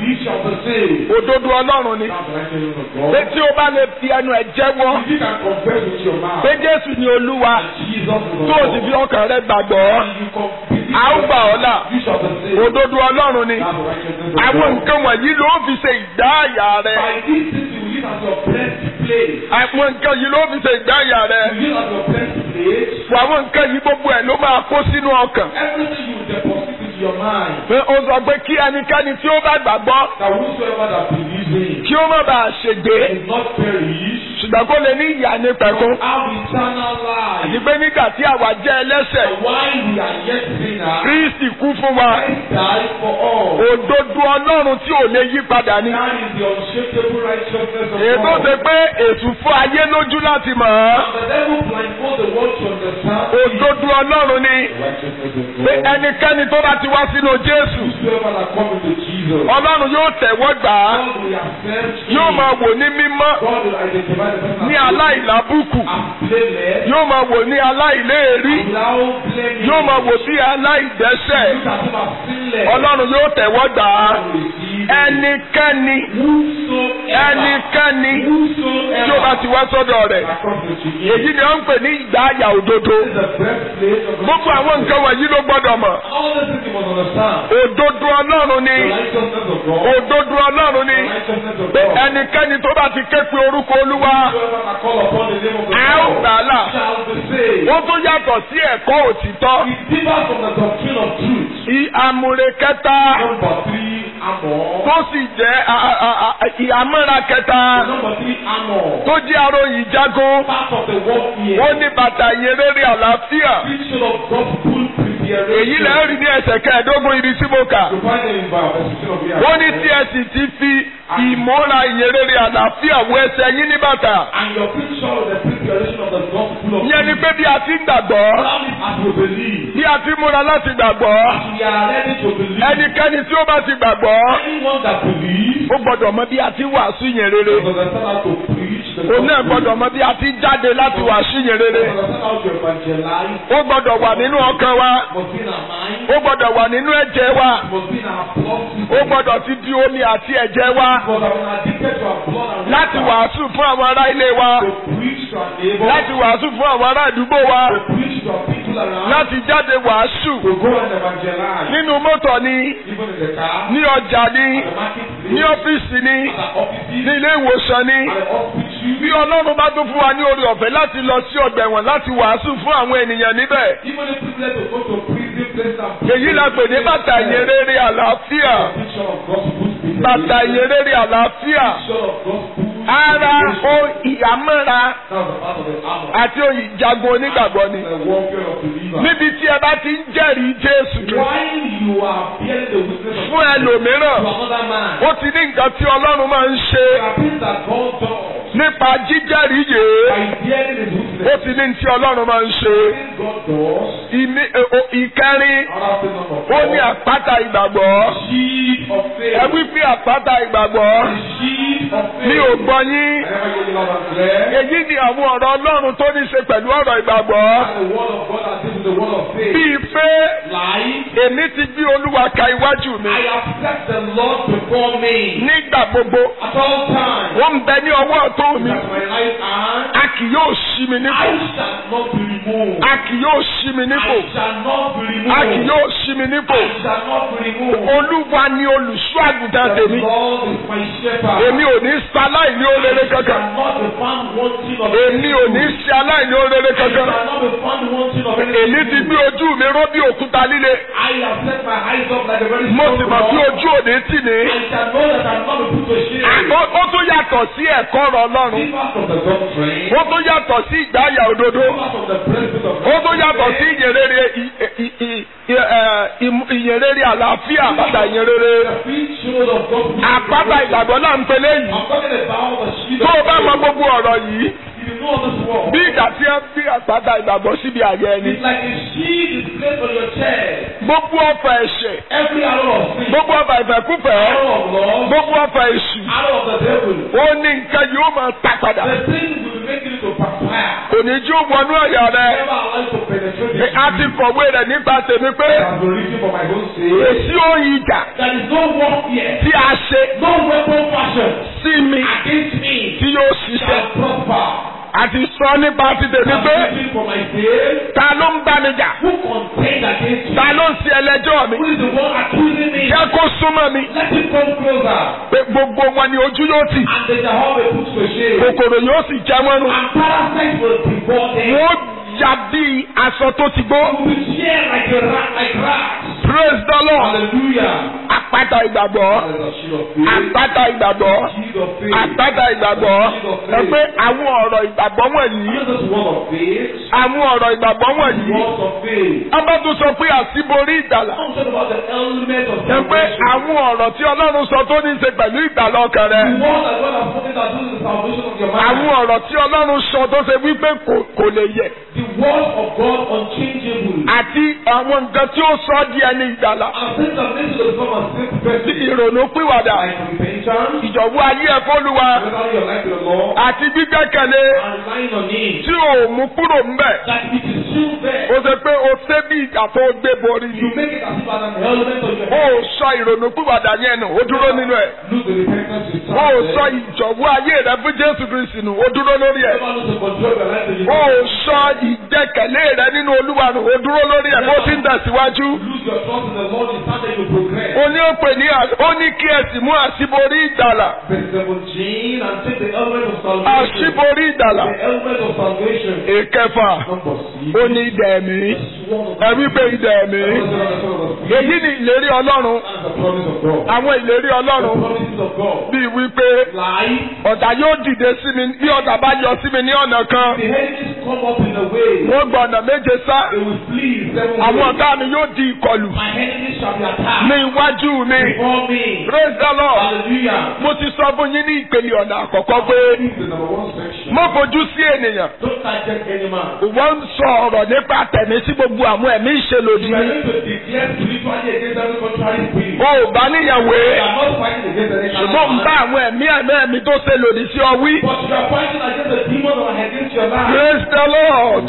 believe shall be saved. òdodo ọlọ́run ni That's the righteousness of pé God. tí o bá lè fi ẹnu ẹ̀ jẹ́wọ́ If you can confess with your mouth pé jésù ni olúwa that Jesus is the tó o sì fi Lord, ọkàn rẹ gbàgbọ́ and you con- believe a ó gbà ọ́ là you shall be saved. òdodo ọlọ́run ni That's the righteousness of àwọn God. nǹkan wọ̀nyí ló fi ṣe ìdáàyà rẹ By these things you will use as your blessed place. àwọn nǹkan yìí ló fi ṣe ìdáàyà rẹ You use as your blessed place. fún àwọn nǹkan yìí gbogbo ẹ̀ ló máa kó sínú ọkàn Everything you deposit into your mind. pé ó sọ pé kí ẹnikẹ́ni tí ó bá gbàgbọ́ That whosoever that believes in kí ó má bàa ṣègbé is not perish, ṣùgbọ́n kó lè ní ìyà ní pẹ̀kún have eternal life. àti pé nígbà tí àwa jẹ́ ẹlẹ́ṣẹ̀ And while we are yet sinners, Kristi kú fún wa Christ died for all. òdodo ọlọ́run tí ò lè yí padà ni That is the unshakable righteousness of èyí tó God. ṣe pé ètù fún ayé lójú láti mọ̀ ọ́ And the devil blindfold the world to understand òdodo ọlọ́run ni the righteousness of pé God. ẹnikẹ́ni tó bá ti wá sínú Jésù Whosoever that come into Jesus, ọlọ́run yóò tẹ̀wọ́ gbà á God will accept him. yóò máa wò ní mímọ́ God will identify the person ní as aláìlábùkù as blameless, yóò máa wò ní aláìléèrí without blaming. yóò máa wò bí aláìdẹ́ṣẹ̀ Look at him as sinless. ọlọ́run yóò tẹ̀wọ́ gbà á God will receive him. ẹnikẹ́ni Whosoever, ẹnikẹ́ni tí whosoever ó bá ti wá sọ́dọ̀ rẹ̀ that comes into him. èyí ni wọ́n ń pè ní ìgbà àyà òdodo This is the birthplace of gbogbo àwọn nǹkan wọ̀nyí ló gbọ́dọ̀ mọ̀ All the things you must understand. òdodo ọlọ́run ni The righteousness of God. òdodo ọlọ́run ni The righteousness of pé God. ẹnikẹ́ni tó bá ti ké pe orúkọ olúwa Whosoever that call upon the name of the a ó Lord gbà á là shall be saved. ó tún yàtọ̀ sí ẹ̀kọ́ òtítọ́ It differs from the doctrine of truth. ìhàmúre kẹta Number three, amor. tó sì jẹ́ a- a- a- a- ìhàmúra kẹta Number three, amor. tó jẹ́ aróyìn jagun Part of the warfare. ó ní bàtà ìyẹrẹrẹ àlàáfíà Preaching of gospel preparation. èyí lẹ́ rí ní ẹsẹ̀ kẹẹ̀ẹ́dógún ibi tí mo kà You find it in verse 16 of the ó ní tí ẹ sì ti fi ìmúra ìyẹrẹrẹ àlàáfíà wọ ẹsẹ̀ yín ní bàtà And your preaching of the preparation of the gospel of ìyẹn ni pé bí a ti ń gbàgbọ́ Allow it as we believe. bí a ti múra láti gbàgbọ́ As we are ready to believe. ẹnikẹ́ni tí ó bá ti gbàgbọ́ Anyone that believes ó gbọ́dọ̀ mọ bí a ti wàásù yẹn rere must understand how to preach the òun náà gospel. gbọ́dọ̀ mọ bí a ti jáde láti wàásù yẹn rere Must understand how to evangelize. ó gbọ́dọ̀ wà nínú ọkàn wa Must be in our mind. ó gbọ́dọ̀ wà nínú ẹ̀jẹ̀ wa Must be in our blood ó system. gbọ́dọ̀ ti di omi àti ẹ̀jẹ̀ wa Must have been addicted to our blood and láti water. wàásù fún àwọn ará ilé wa To preach to our neighbors. láti wàásù fún àwọn ará àdúgbò wa To preach to our people around. láti jáde wàásù To go and evangelize. nínú mọ́tò ni Even in the car. ní ọjà ni At the marketplace. ní ọ́fíìsì ni At the offices. ní ilé ìwòsàn ni At the hospital. bí ọlọ́run bá tún fún wa ní orí ọ̀fẹ́ láti lọ sí ọgbà ẹ̀wọ̀n láti wàásù fún àwọn ènìyàn níbẹ̀ Even if privilege to go to prison place and èyí la pè ní bàtà ìyẹrẹrẹ àlàáfíà Picture of gospel speaking. bàtà ìyẹrẹrẹ àlàáfíà Picture of gospel. ara o ìyàmọ́ra That's the part of the armor. àti oyè ìjagun onígbàgbọ́ ni The warfare of believer. níbi tí ẹ bá ti ń jẹ́rìí Jésù Kristi While you are bearing the witness of fún ẹlòmíràn to another man, ó ti ní nǹkan tí ọlọ́run máa ń ṣe there are things that God does nípa jíjẹ́rìí yìí by bearing his ó witness. ti ní tí ọlọ́run máa ń ṣe Things God does. Ìmí- ẹ- o- ìkẹrin Another thing number ó four. ní àpáta ìgbàgbọ́ Shield of faith. ẹ wí pé àpáta ìgbàgbọ́ The shield of faith. mi ò gbọ́ yín I never hear you loud and clear. èyí ni àwọn ọ̀rọ̀ ọlọ́run tó ní ṣe pẹ̀lú ọ̀rọ̀ ìgbàgbọ́ And the word of God that this is the word of faith. bíi pé Life. èmi ti gbé olúwa ka iwájú mi I have set the Lord before me nígbà gbogbo at all times. ó ń bẹ ní ọwọ́ ọ̀tún mi That my right hand a kì yóò ṣí mi nípò I shall not be removed. a kì yóò ṣí mi nípò I shall not be a kì removed. yóò ṣí mi nípò I shall not be removed. olúwa ni olùṣọ́ àgùntàn The tèmi Lord is my shepherd. èmi ò ní ṣe aláìní orere I kankan shall not be found wanting of èmi ò ní ṣe aláìní orere I kankan shall not be found wanting of èmi ti anything. gbé ojú mi ró bí òkúta líle I have set my eyes up like a very mo strong sì mọ̀ bí rock. ojú òní tì ní. I shall know that I am not be put to shame. ó ó tún yàtọ̀ sí ẹ̀kọ́ ọ̀rọ̀ ọlọ́run Differ from the doctrine. ó tún yàtọ̀ sí ìgbáyà òdodo Differ from the principle of ó tún yàtọ̀ sí ìyẹrẹrẹ ì- ì- ì- ì- ẹ, ìmú- ìyẹrẹrẹ àlàáfíà àpáta ìyẹrẹrẹ The free shield of God. àpáta ìgbàgbọ́ náà ń pelé yìí I'm talking about the shield tó o of bá mọ faith. gbogbo ọ̀rọ̀ yìí If you know this word, bí ìgbà tí ẹ bí àpáta ìgbàgbọ́ síbi àyẹ ẹni it's like a shield is placed on your chest. gbogbo ọfà ẹ̀ṣẹ̀ Every arrow of sin, gbogbo ọfà ìfẹ́kúfẹ́ arrow of love, gbogbo ọfà èṣù arrow of the devil, ó ní nǹkan yóò máa ta padà the thing will be making it to backfire. kò ní jí ó wọnú ẹ̀yà rẹ Never allow it to penetrate Ẹ- a ti kọ̀wé rẹ̀ nípa tèmi pé It has been written for my own sake. èsì òyìn ìjà There is no warfare, tí a ṣe no weapon fashion sí mi against me tí yóò ṣiṣẹ́ shall prosper. àti sọ nípa ti tèmi It pé has been written for my sake. ta ló ń bá mi jà Who contend against me? ta ló ń ṣe ẹlẹ́jọ́ mi Who is the one accusing me? jẹ́ kó súnmọ́ mi Let him come closer. pé gbogbo wọn ni ojú yóò tì And they shall all be put to shame. kòkòrò yóò sì jẹ wọn nù And parasites will devour them. wọ́n ya bí aṣọ tó ti gbó You will share like a rat, like rats. praise the lord Hallelujah. àpáta ìgbàgbọ́ That is a shield of faith. àpáta ìgbàgbọ́ Shield of faith. àpáta ìgbàgbọ́ ẹ pé àwọn ọ̀rọ̀ ìgbàgbọ́ wọ̀nyí Not just word of faith. àwọn ọ̀rọ̀ ìgbàgbọ́ wọ̀nyí Words of faith. ọba tó sọ pé àṣíborí ìgbàlà I'm talking about the element of ẹ pé salvation. àwọn ọ̀rọ̀ tí ọlọ́run sọ tó ní í ṣe pẹ̀lú ìgbàlà ọkàn rẹ The word that God has spoken that this is the salvation of your àwọn mind. ọ̀rọ̀ tí ọlọ́run sọ tó ṣe wípé kò- kò lè yẹ The word of God unchangeable. àti àwọn nǹkan tí ó sọ di ẹni ìgbàlà And things that makes you to become a simple person. tí ìrònú pìwàdà Like repentance. ìjọ̀wọ́ ayé ẹ̀ fọ́lùwà Surrendering your life to the Lord. àti gbígbẹ́kẹ̀lé And relying on Him. tí ò mú kúrò ńbẹ̀ That it is still there. ó ṣe pé o ṣe bí ìgbà tó gbé borí ni You make it as if as an element of your ó head. sọ ìrònú pìwàdà yẹn nù ó dúró nínú ẹ̀ Lose the repentance you ó start sọ there. ìjọ̀wọ́ ayé rẹ fún Jésù Kristi nù ó dúró lórí ẹ̀ Never lose the control of your life to ó you. sọ ìgbẹ́kẹ̀lé rẹ nínú Olúwa nù ó dúró lórí ẹ̀ bó ti ń tẹ̀síwájú Lose your trust in the Lord. You start there, you progress. ó ní ó pè ní à- ó ní kí ẹ sì mú àṣíborí ìgbàlà Verse 17, and take the element of salvation. àṣíborí ìgbàlà The element of salvation. ìkẹfà Number six. ó ní idà ẹ̀mí Sword of ẹ wípé idà ẹ̀mí That is the sword of the Spirit. èyí ni ìlérí Ọlọ́run That is the promise of God. àwọn ìlérí The Ọlọ́run promises of God. bíi wípé Life. ọ̀tá yóò dìde sí mi bí ọ̀tá bá yọ sí mi ní ọ̀nà kan The enemies come up in the way. wọ́n gba ọ̀nà méje sá They will flee seven àwọn ways. ọ̀tá mi yóò di ìkọlù My enemies shall be attacked ní iwájú mi before me. praise the lord Hallelujah. mo ti sọ fún yín ní ìpele ọ̀nà àkọ́kọ́ pé This is the number one section. mo fojú sí ènìyàn Don't target any man. wọ́n ń sọ ọ̀rọ̀ nípa tẹ̀mí sí gbogbo àwọn ẹ̀mí ìṣèlòdì You are ni going to declare spiritually against every contrary spirit. o ò bá níyàwó You are not fighting against any kind ṣùgbọ́n ń of bá man. àwọn ẹ̀mí ẹ̀mí ẹ̀mí tó ṣe lòdì sí ọ wí But you are fighting against the demons that are against your life. praise the lord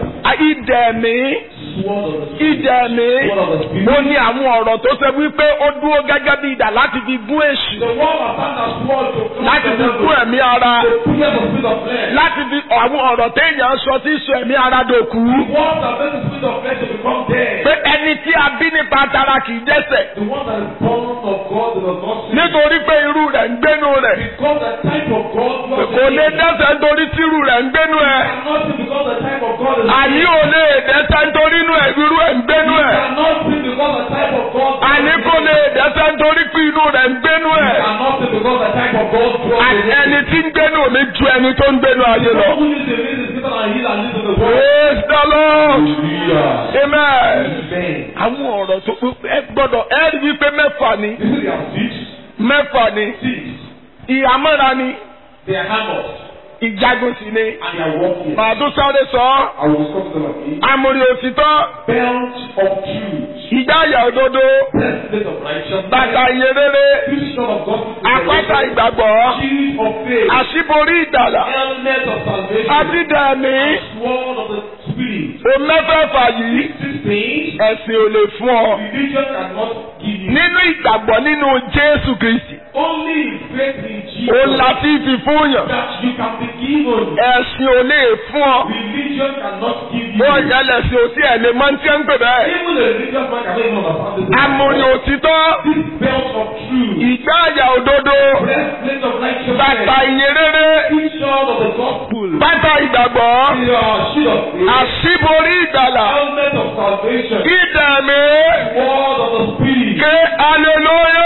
ìdẹ̀ ẹ̀mí Sword of the Spirit. ìdẹ̀ ẹ̀mí Sword of the Spirit. ó ní àwọn ọ̀rọ̀ tó ṣe wípé ó dúró gẹ́gẹ́ bí idà láti fi gún èṣù The one that found that sword to cut láti the fi devil. gún ẹ̀mí ara To pierce the spirit of flesh. láti fi àwọn ọ̀rọ̀ téèyàn sọ tí sọ ẹ̀mí ara dòkú The one that makes the spirit of flesh to become dead. pé ẹni tí a bí nípa tara kì í dẹ́ṣẹ̀ The one that is born of God does not sin. nítorí pé irú rẹ̀ ń gbénu rẹ̀ Because the type of God was kò lè dẹ́ṣẹ̀ nítorí tí irú rẹ̀ ń gbénu ẹ̀ cannot sin because the type of God is àní ò lè dẹ́ṣẹ̀ nítorí inú ẹ̀ irú ẹ̀ ń gbénu ẹ̀ cannot sin because the type of God àní kò lè dẹ́ṣẹ̀ nítorí pé inú rẹ̀ ń gbénu ẹ̀ cannot sin because the type of God àní ẹni tí ń gbénu mi ju ẹni tó ń gbénu ayé lọ. who is the reason is greater than he that lives in the world. praise the lord Hallelujah. amen. Amen. àwọn ọ̀rọ̀ tó ẹ gbọ́dọ̀ ẹ rí wípé mẹ́fà ni This is their six. mẹ́fà ni Six. ìhámọ́ra ni They are hammers ìjagun sì ni and they are walking. màá tún sáré sọ ọ́ I will discuss them again. amòrì òtítọ́ Belt of truth. ìdáyà òdodo Breastplate of righteousness. bàtà ìyèrèrè Fusion of gospel. àpáta ìgbàgbọ́ Shield of faith. àṣíborí ìdàlà Helmet of salvation. àdídàmí Sword of the spirit. omẹ́fẹ̀fà yìí These things ẹ̀sìn ò lè fún ọ religion cannot give you. nínú ìgbàgbọ́ nínú Jésù Kristi Only in faith in ó Jesus láti fi fún yàn that you can be given. ẹ̀sìn ò lè fún ọ Religion cannot give you. bó ìyẹlẹ̀ sí òsì ẹ̀ lè máa ń tí ń pè bẹ́ẹ̀. Even a religious man cannot even understand this. amòrì òtítọ́ This belt of truth. ìgbáàyà òdodo Breastplate of bàtà righteousness. ìyèrèrè Fusion of the gospel. bàtà ìgbàgbọ́ Your shield of faith. àṣíborí ìgbàlà Helmet of salvation. ìdàmí Word of the spirit. ké aleluya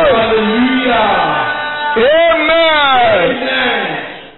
Hallelujah. amen. Amen.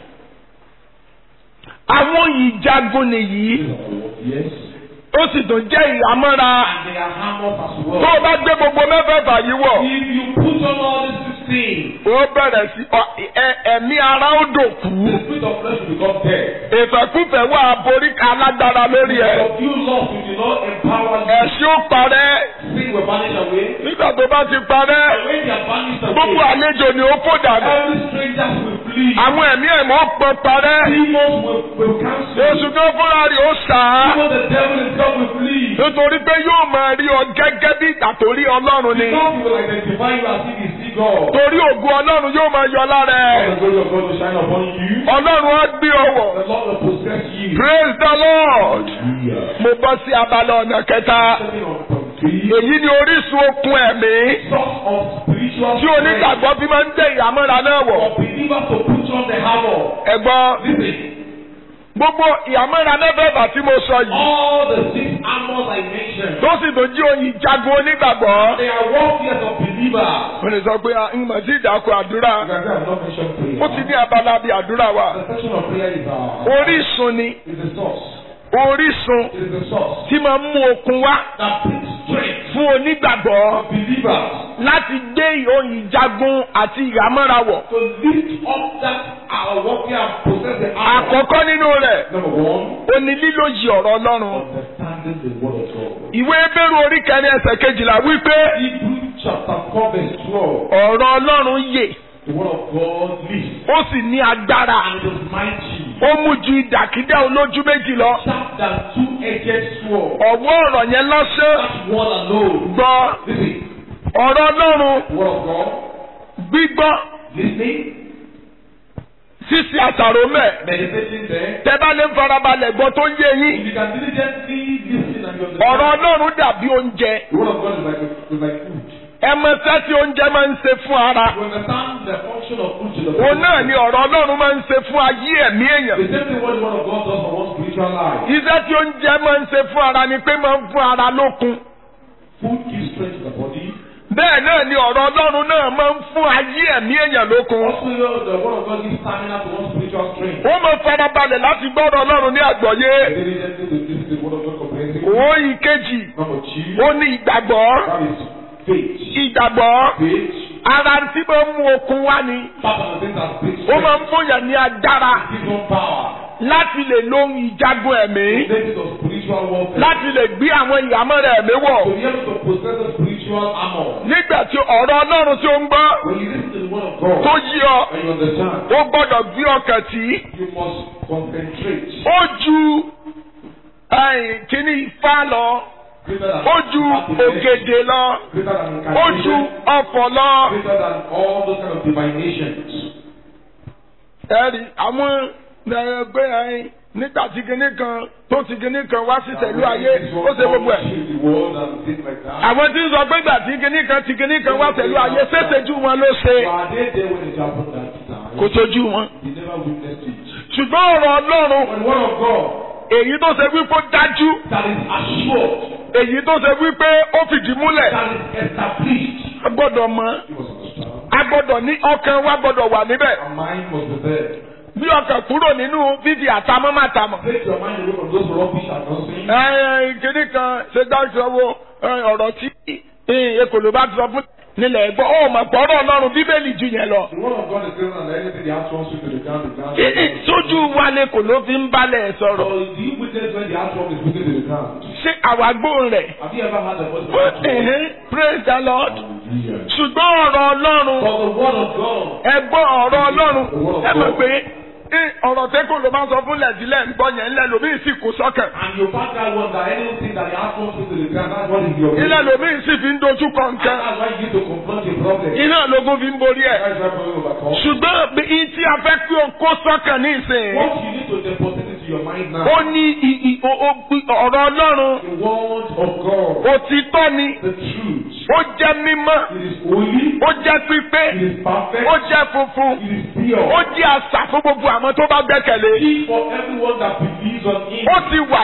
àwọn ìjagun nìyí Yes. ó sì tún jẹ́ ìhámọ́ra And they are hammers as tó well. o bá gbé gbogbo mẹ́fẹ̀ẹ̀fà yìí wọ̀ If you put on all these sixteen, ó bẹ̀rẹ̀ sí ọ- ẹ- ẹ̀mí ara ó dòkú the spirit of flesh will become dead. ìfẹ́kúfẹ́ wà borí alágbára lórí ẹ̀ But you lost, you did not empower you. ẹ̀sìn ó parẹ́ Sin things were vanished away. nígbà tó bá ti parẹ́ When they are vanished gbogbo away, àlejò ni ó fò dànù every strangers will flee. àwọn ẹ̀mí ẹ̀mọ́ pọ̀ parẹ́ Demons will, will cancel. oṣù tó fúnra rẹ̀ ó sà á Even the devil himself will flee. nítorí pé yóò máa rí ọ gẹ́gẹ́ bí ìgbà tó rí ọlọ́run ni Because he will identify you as if he see God. torí ògùn ọlọ́run yóò máa yọ lára All ẹ̀ the glory of God will shine upon you. ọlọ́run á gbé ọwọ́ The Lord will possess you. praise the lord Hallelujah. mo bọ́ sí abala ọ̀nà kẹta Stepping on from three. èyí ni orísun okun ẹ̀mí Source of spiritual tí onígbàgbọ́ fi máa ń dé ìhámọ́ra náà wọ̀ For believers to put on the hammer. ẹ̀gbọ́n Listen. gbogbo ìhámọ́ra mẹ́fẹ̀ẹ̀fà tí mo sọ yìí All the six armors I mentioned. tó sì tó jí oyin jagun onígbàgbọ́ They are warfares of believers. mo lè sọ pé ń mọ̀ sí ìdákọ̀ àdúrà You can say I've not mentioned prayer. ó ti ní abala bíi àdúrà wa The section of prayer is our orísun ni is the source. orísun It is the source tí máa ń mú okun wá that brings strength fún onígbàgbọ́ for believers láti gbé oyin jagun àti ìhámọ́ra wọ̀ to lift up that our warfare and possess the armor. àkọ́kọ́ nínú rẹ̀ Number one, ó ní lílòjì ọ̀rọ̀ ọlọ́run understanding the word of God. ìwé bẹ́rù orí kẹrin ẹsẹ̀ kejìlá wípé Hebrews chapter four verse twelve. ọ̀rọ̀ ọlọ́run yè The word of God lives ó sì ní agbára and it is mighty. ó mú ju ìdàkídà olójú méjì lọ Sharp than two-edged sword. ọ̀wọ́ ọ̀rọ̀ yẹn lọ́sẹ̀ That word alone. gbọ́ Listen, ọ̀rọ̀ ọlọ́run the word of God. gbígbọ́ Listening, ṣíṣe àṣàrò mẹ́ meditating there. tẹ́ bá lè farabalẹ̀ gbọ́ tó ń yé yín If you can diligently listen and you ọ̀rọ̀ understand. ọlọ́run dàbí oúnjẹ The word of God is like, a, is like food. ẹ mọ iṣẹ́ tí oúnjẹ máa ń ṣe fún ara You understand the function of food to the òun náà ni ọ̀rọ̀ ọlọ́run máa ń ṣe fún ayé ẹ̀mí èèyàn The same thing what the word of God does for one spiritual life. iṣẹ́ tí oúnjẹ máa ń ṣe fún ara ni pé máa ń fún ara lókun Food gives strength to the body. bẹ́ẹ̀ náà ni ọ̀rọ̀ ọlọ́run náà máa ń fún ayé ẹ̀mí èèyàn lókun Also, you know, the word of God gives stamina to one spiritual strength. ó máa farabalẹ̀ láti gbọ́dọ̀ ọlọ́run ní àgbọ́yé Diligently to listen to the word of God comprehensively. òun ìkejì Number two, ó ní ìgbàgbọ́ that is faith. ìgbàgbọ́ Faith, ara tí máa ń mú okun wá ni part of the things that brings ó máa ń strength. fún yàn ní agbára Gives one power. láti lè lóhun ìjagun ẹ̀mí Basis of spiritual warfare. láti lè gbé àwọn ìyàmọ́ra ẹ̀mí wọ̀ To be able to possess the spiritual armor. nígbà tí ọ̀rọ̀ ọlọ́run tí ó ń gbọ́ When you listen to the word of tó God yí ọ and you understand, ó gbọ́dọ̀ gbé ọkàn tì í you must concentrate. ó ju ẹ̀yìn kíní ifá lọ Greater than ó ju ògèdè lọ Greater than ó ju incantation. ọ̀fọ̀ lọ. Greater than all those kind of divinations. ẹ̀rí àwọn ẹgbẹ́ ẹ̀yìn nígbà tí kinní kan tó ti kinní kan wá sí tẹ̀lú ayé ó ṣe gbogbo ẹ̀. The world and things like that. àwọn tí ń sọ pé ìgbà tí kinní kan ti kinní kan wá tẹ̀lú ayé ṣèṣejú wọn ló ṣe Were they there when it happened that time? kò tójú wọn. They never witnessed it. ṣùgbọ́n ọ̀rọ̀ ọlọ́run But the word of God èyí tó ṣe wípé ó dájú that is assured, èyí tó ṣe wípé ó fìdí múlẹ̀ that is established, a gbọ́dọ̀ mọ̀ you must understand. a gbọ́dọ̀ ní ọkàn wa gbọ́dọ̀ wà níbẹ̀ Our mind must be there. bí ọkàn kúrò nínú fífi àtàmọ́ má tàmọ̀. Take your mind away from those rubbish and nonsense. ẹ kinní kan ṣe dáṣọ wo ẹ, ọ̀rọ̀ tí ekòló bá ti sọ fún nílẹ̀ ẹ̀gbọ́n ó mọ̀ pọ̀rọ̀ ọlọ́run bíbélì ju yẹn lọ. The word of God is greater than anything the heart wants you to the ground, the ground. Ẹ- ẹ, sójú wa ni kò ló fi ń balẹ̀ So, sọ̀rọ̀ do you witness when the heart is speaking to the ground? ṣé àwa gbóhùn rẹ̀. Have you ever heard the voice of Ó- God? ẹ̀hẹ́n, praise the lord. Hallelujah. ṣùgbọ́n ọ̀rọ̀ ọlọ́run But the word of God ẹgbọ́n ọ̀rọ̀ ọlọ́run ẹ mọ̀ pé ẹ, ọ̀rọ̀ tẹ́kọ̀ ló máa ń sọ fún lẹ́dílẹ̀ ń gbọ́ yẹn ńlẹ̀ lómi sì kó sọ́kàn. And you back that one that anything that the heart wants you to the ground, that's what is your ilẹ̀ lómi sì fi ń dojú kọ And nǹkan. that's why you need to confront your problem. iná lógún fi ń borí ẹ̀. That's why you overcome. ṣùgbọ́n bí i tí a fẹ́ pé o kó sọ́kàn ní ìsìn. What you need to deposit into your mind now, ó ní i- i- o- o- ọ̀rọ̀ ọlọ́run the word of God, òtítọ́ ni the truth. ó jẹ́ mímọ́ It is holy, ó jẹ́ pípé it is perfect, ó jẹ́ funfun it is pure. ó jẹ́ àṣà fún gbogbo àwọn tó bá gbẹ́kẹ̀lé. It for everyone that believes on him. ó ti wà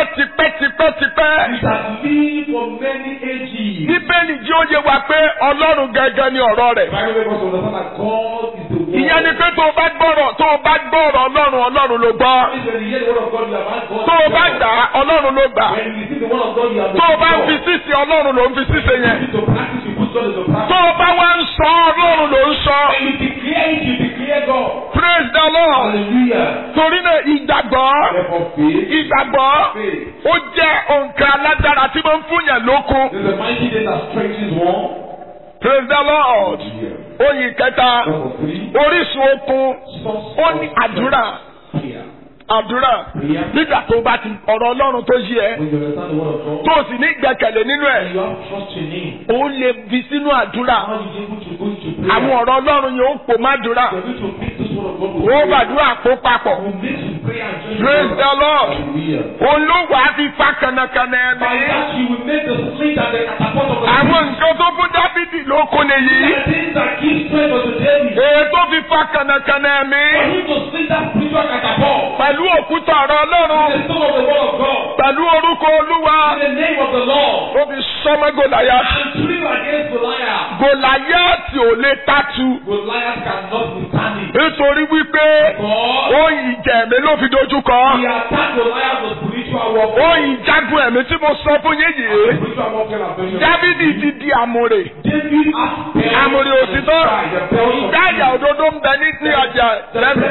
tipẹ́tipẹ́tipẹ́tipẹ́. It has lived for many ages. bíbélì jí ó yé wa pé ọlọ́run gẹ́gẹ́ ni ọ̀rọ̀ rẹ̀. Bible makes us understand that God is the word. ìyẹn ni pé tó o bá gbọ́rọ̀ tó o bá gbọ́rọ̀ ọlọ́run ọlọ́run ló gbọ́. When you hear the word of God, you have had God. tó o bá gbà á ọlọ́run ló gbà. When you see the word of God, you have tó o bá ń fi God. sísè ọlọ́run ló ń fi sísè yẹn. You need to practice, you put God into tó practice. o bá wá ń sọ ọlọ́run ló ń sọ. When you declare it, you declare God. praise the lord Hallelujah. torí náà ìgbàgbọ́ Therefore, faith. ìgbàgbọ́ Faith. ó jẹ́ nǹkan alágbára tí mo ń fún yàn lókun There's a mighty day that strengthens one. praise the lord Hallelujah. oyin kẹta Number three. orísun okun Source ó of ní àdúrà prayer. àdúrà Prayer. nígbà tó bá ti ọ̀rọ̀ ọlọ́run tó yí ẹ When you understand the word of God, tó o sì ní ìgbẹ́kẹ̀lé nínú ẹ̀ and you have trust in Him, ó lè fi sínú àdúrà how are you able to go into prayer? àwọn ọ̀rọ̀ ọlọ́run yóò pò má dúrà You're going to make this word of God ó with prayer. gbàdúrà kó papọ̀ You make some prayer and join praise the the word. lord Hallelujah. òun ló wàá fi fa kànàkànà By ẹ̀mí that you will make the street and the catapult of the àwọn nǹkan tó fún dábìdì ló kún nìyí The things that give strength unto David. èyí tó fi fa kànàkànà ẹ̀mí For him to see that spiritual catapult. pẹ̀lú òkúta ọ̀rọ̀ ọlọ́run The soul of the word of God. pẹ̀lú orúkọ olúwa In the name of the Lord. ó fi sọmọ gòláyà And threw against Goliath. gòláyà tí ò lè tàtú Goliath cannot withstand it. nítorí wípé God, ó ìjà ẹ̀mí ló fi dojú kọ he attacked Goliath with spiritual warfare. ó ìjagun ẹ̀mí tí mo sọ fún yín yìí Spiritual warfare and vengeance. dávidi ti di àmùrè David has failed àmùrè òtítọ́ ìdáyà òdodo ń bẹ ní ní ọjà lẹ́nu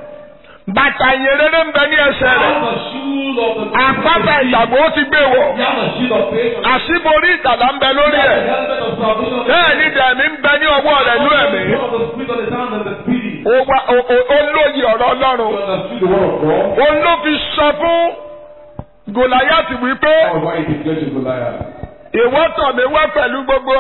bàtà ìyẹrẹrẹ ń bẹ ní ẹsẹ̀ rẹ̀ the shoes of the àpáta ìyàgbọ́ ó ti gbé wọ̀ He has the shield of faith. àṣíborí ìtàlá ń bẹ lórí He has ẹ̀ the helmet of salvation. bẹ́ẹ̀ ni dẹ̀mí ń bẹ ní ọwọ́ rẹ̀ lú ẹ̀mí of the spirit of the sound and the spirit. ó wá- ó- ó- ó lóye ọ̀rọ̀ ọlọ́run You understood the word of God. òun ló fi sọ fún gòláyàtì wípé That's why he declared to Goliath. ìwọ tọ̀ mí wá pẹ̀lú gbogbo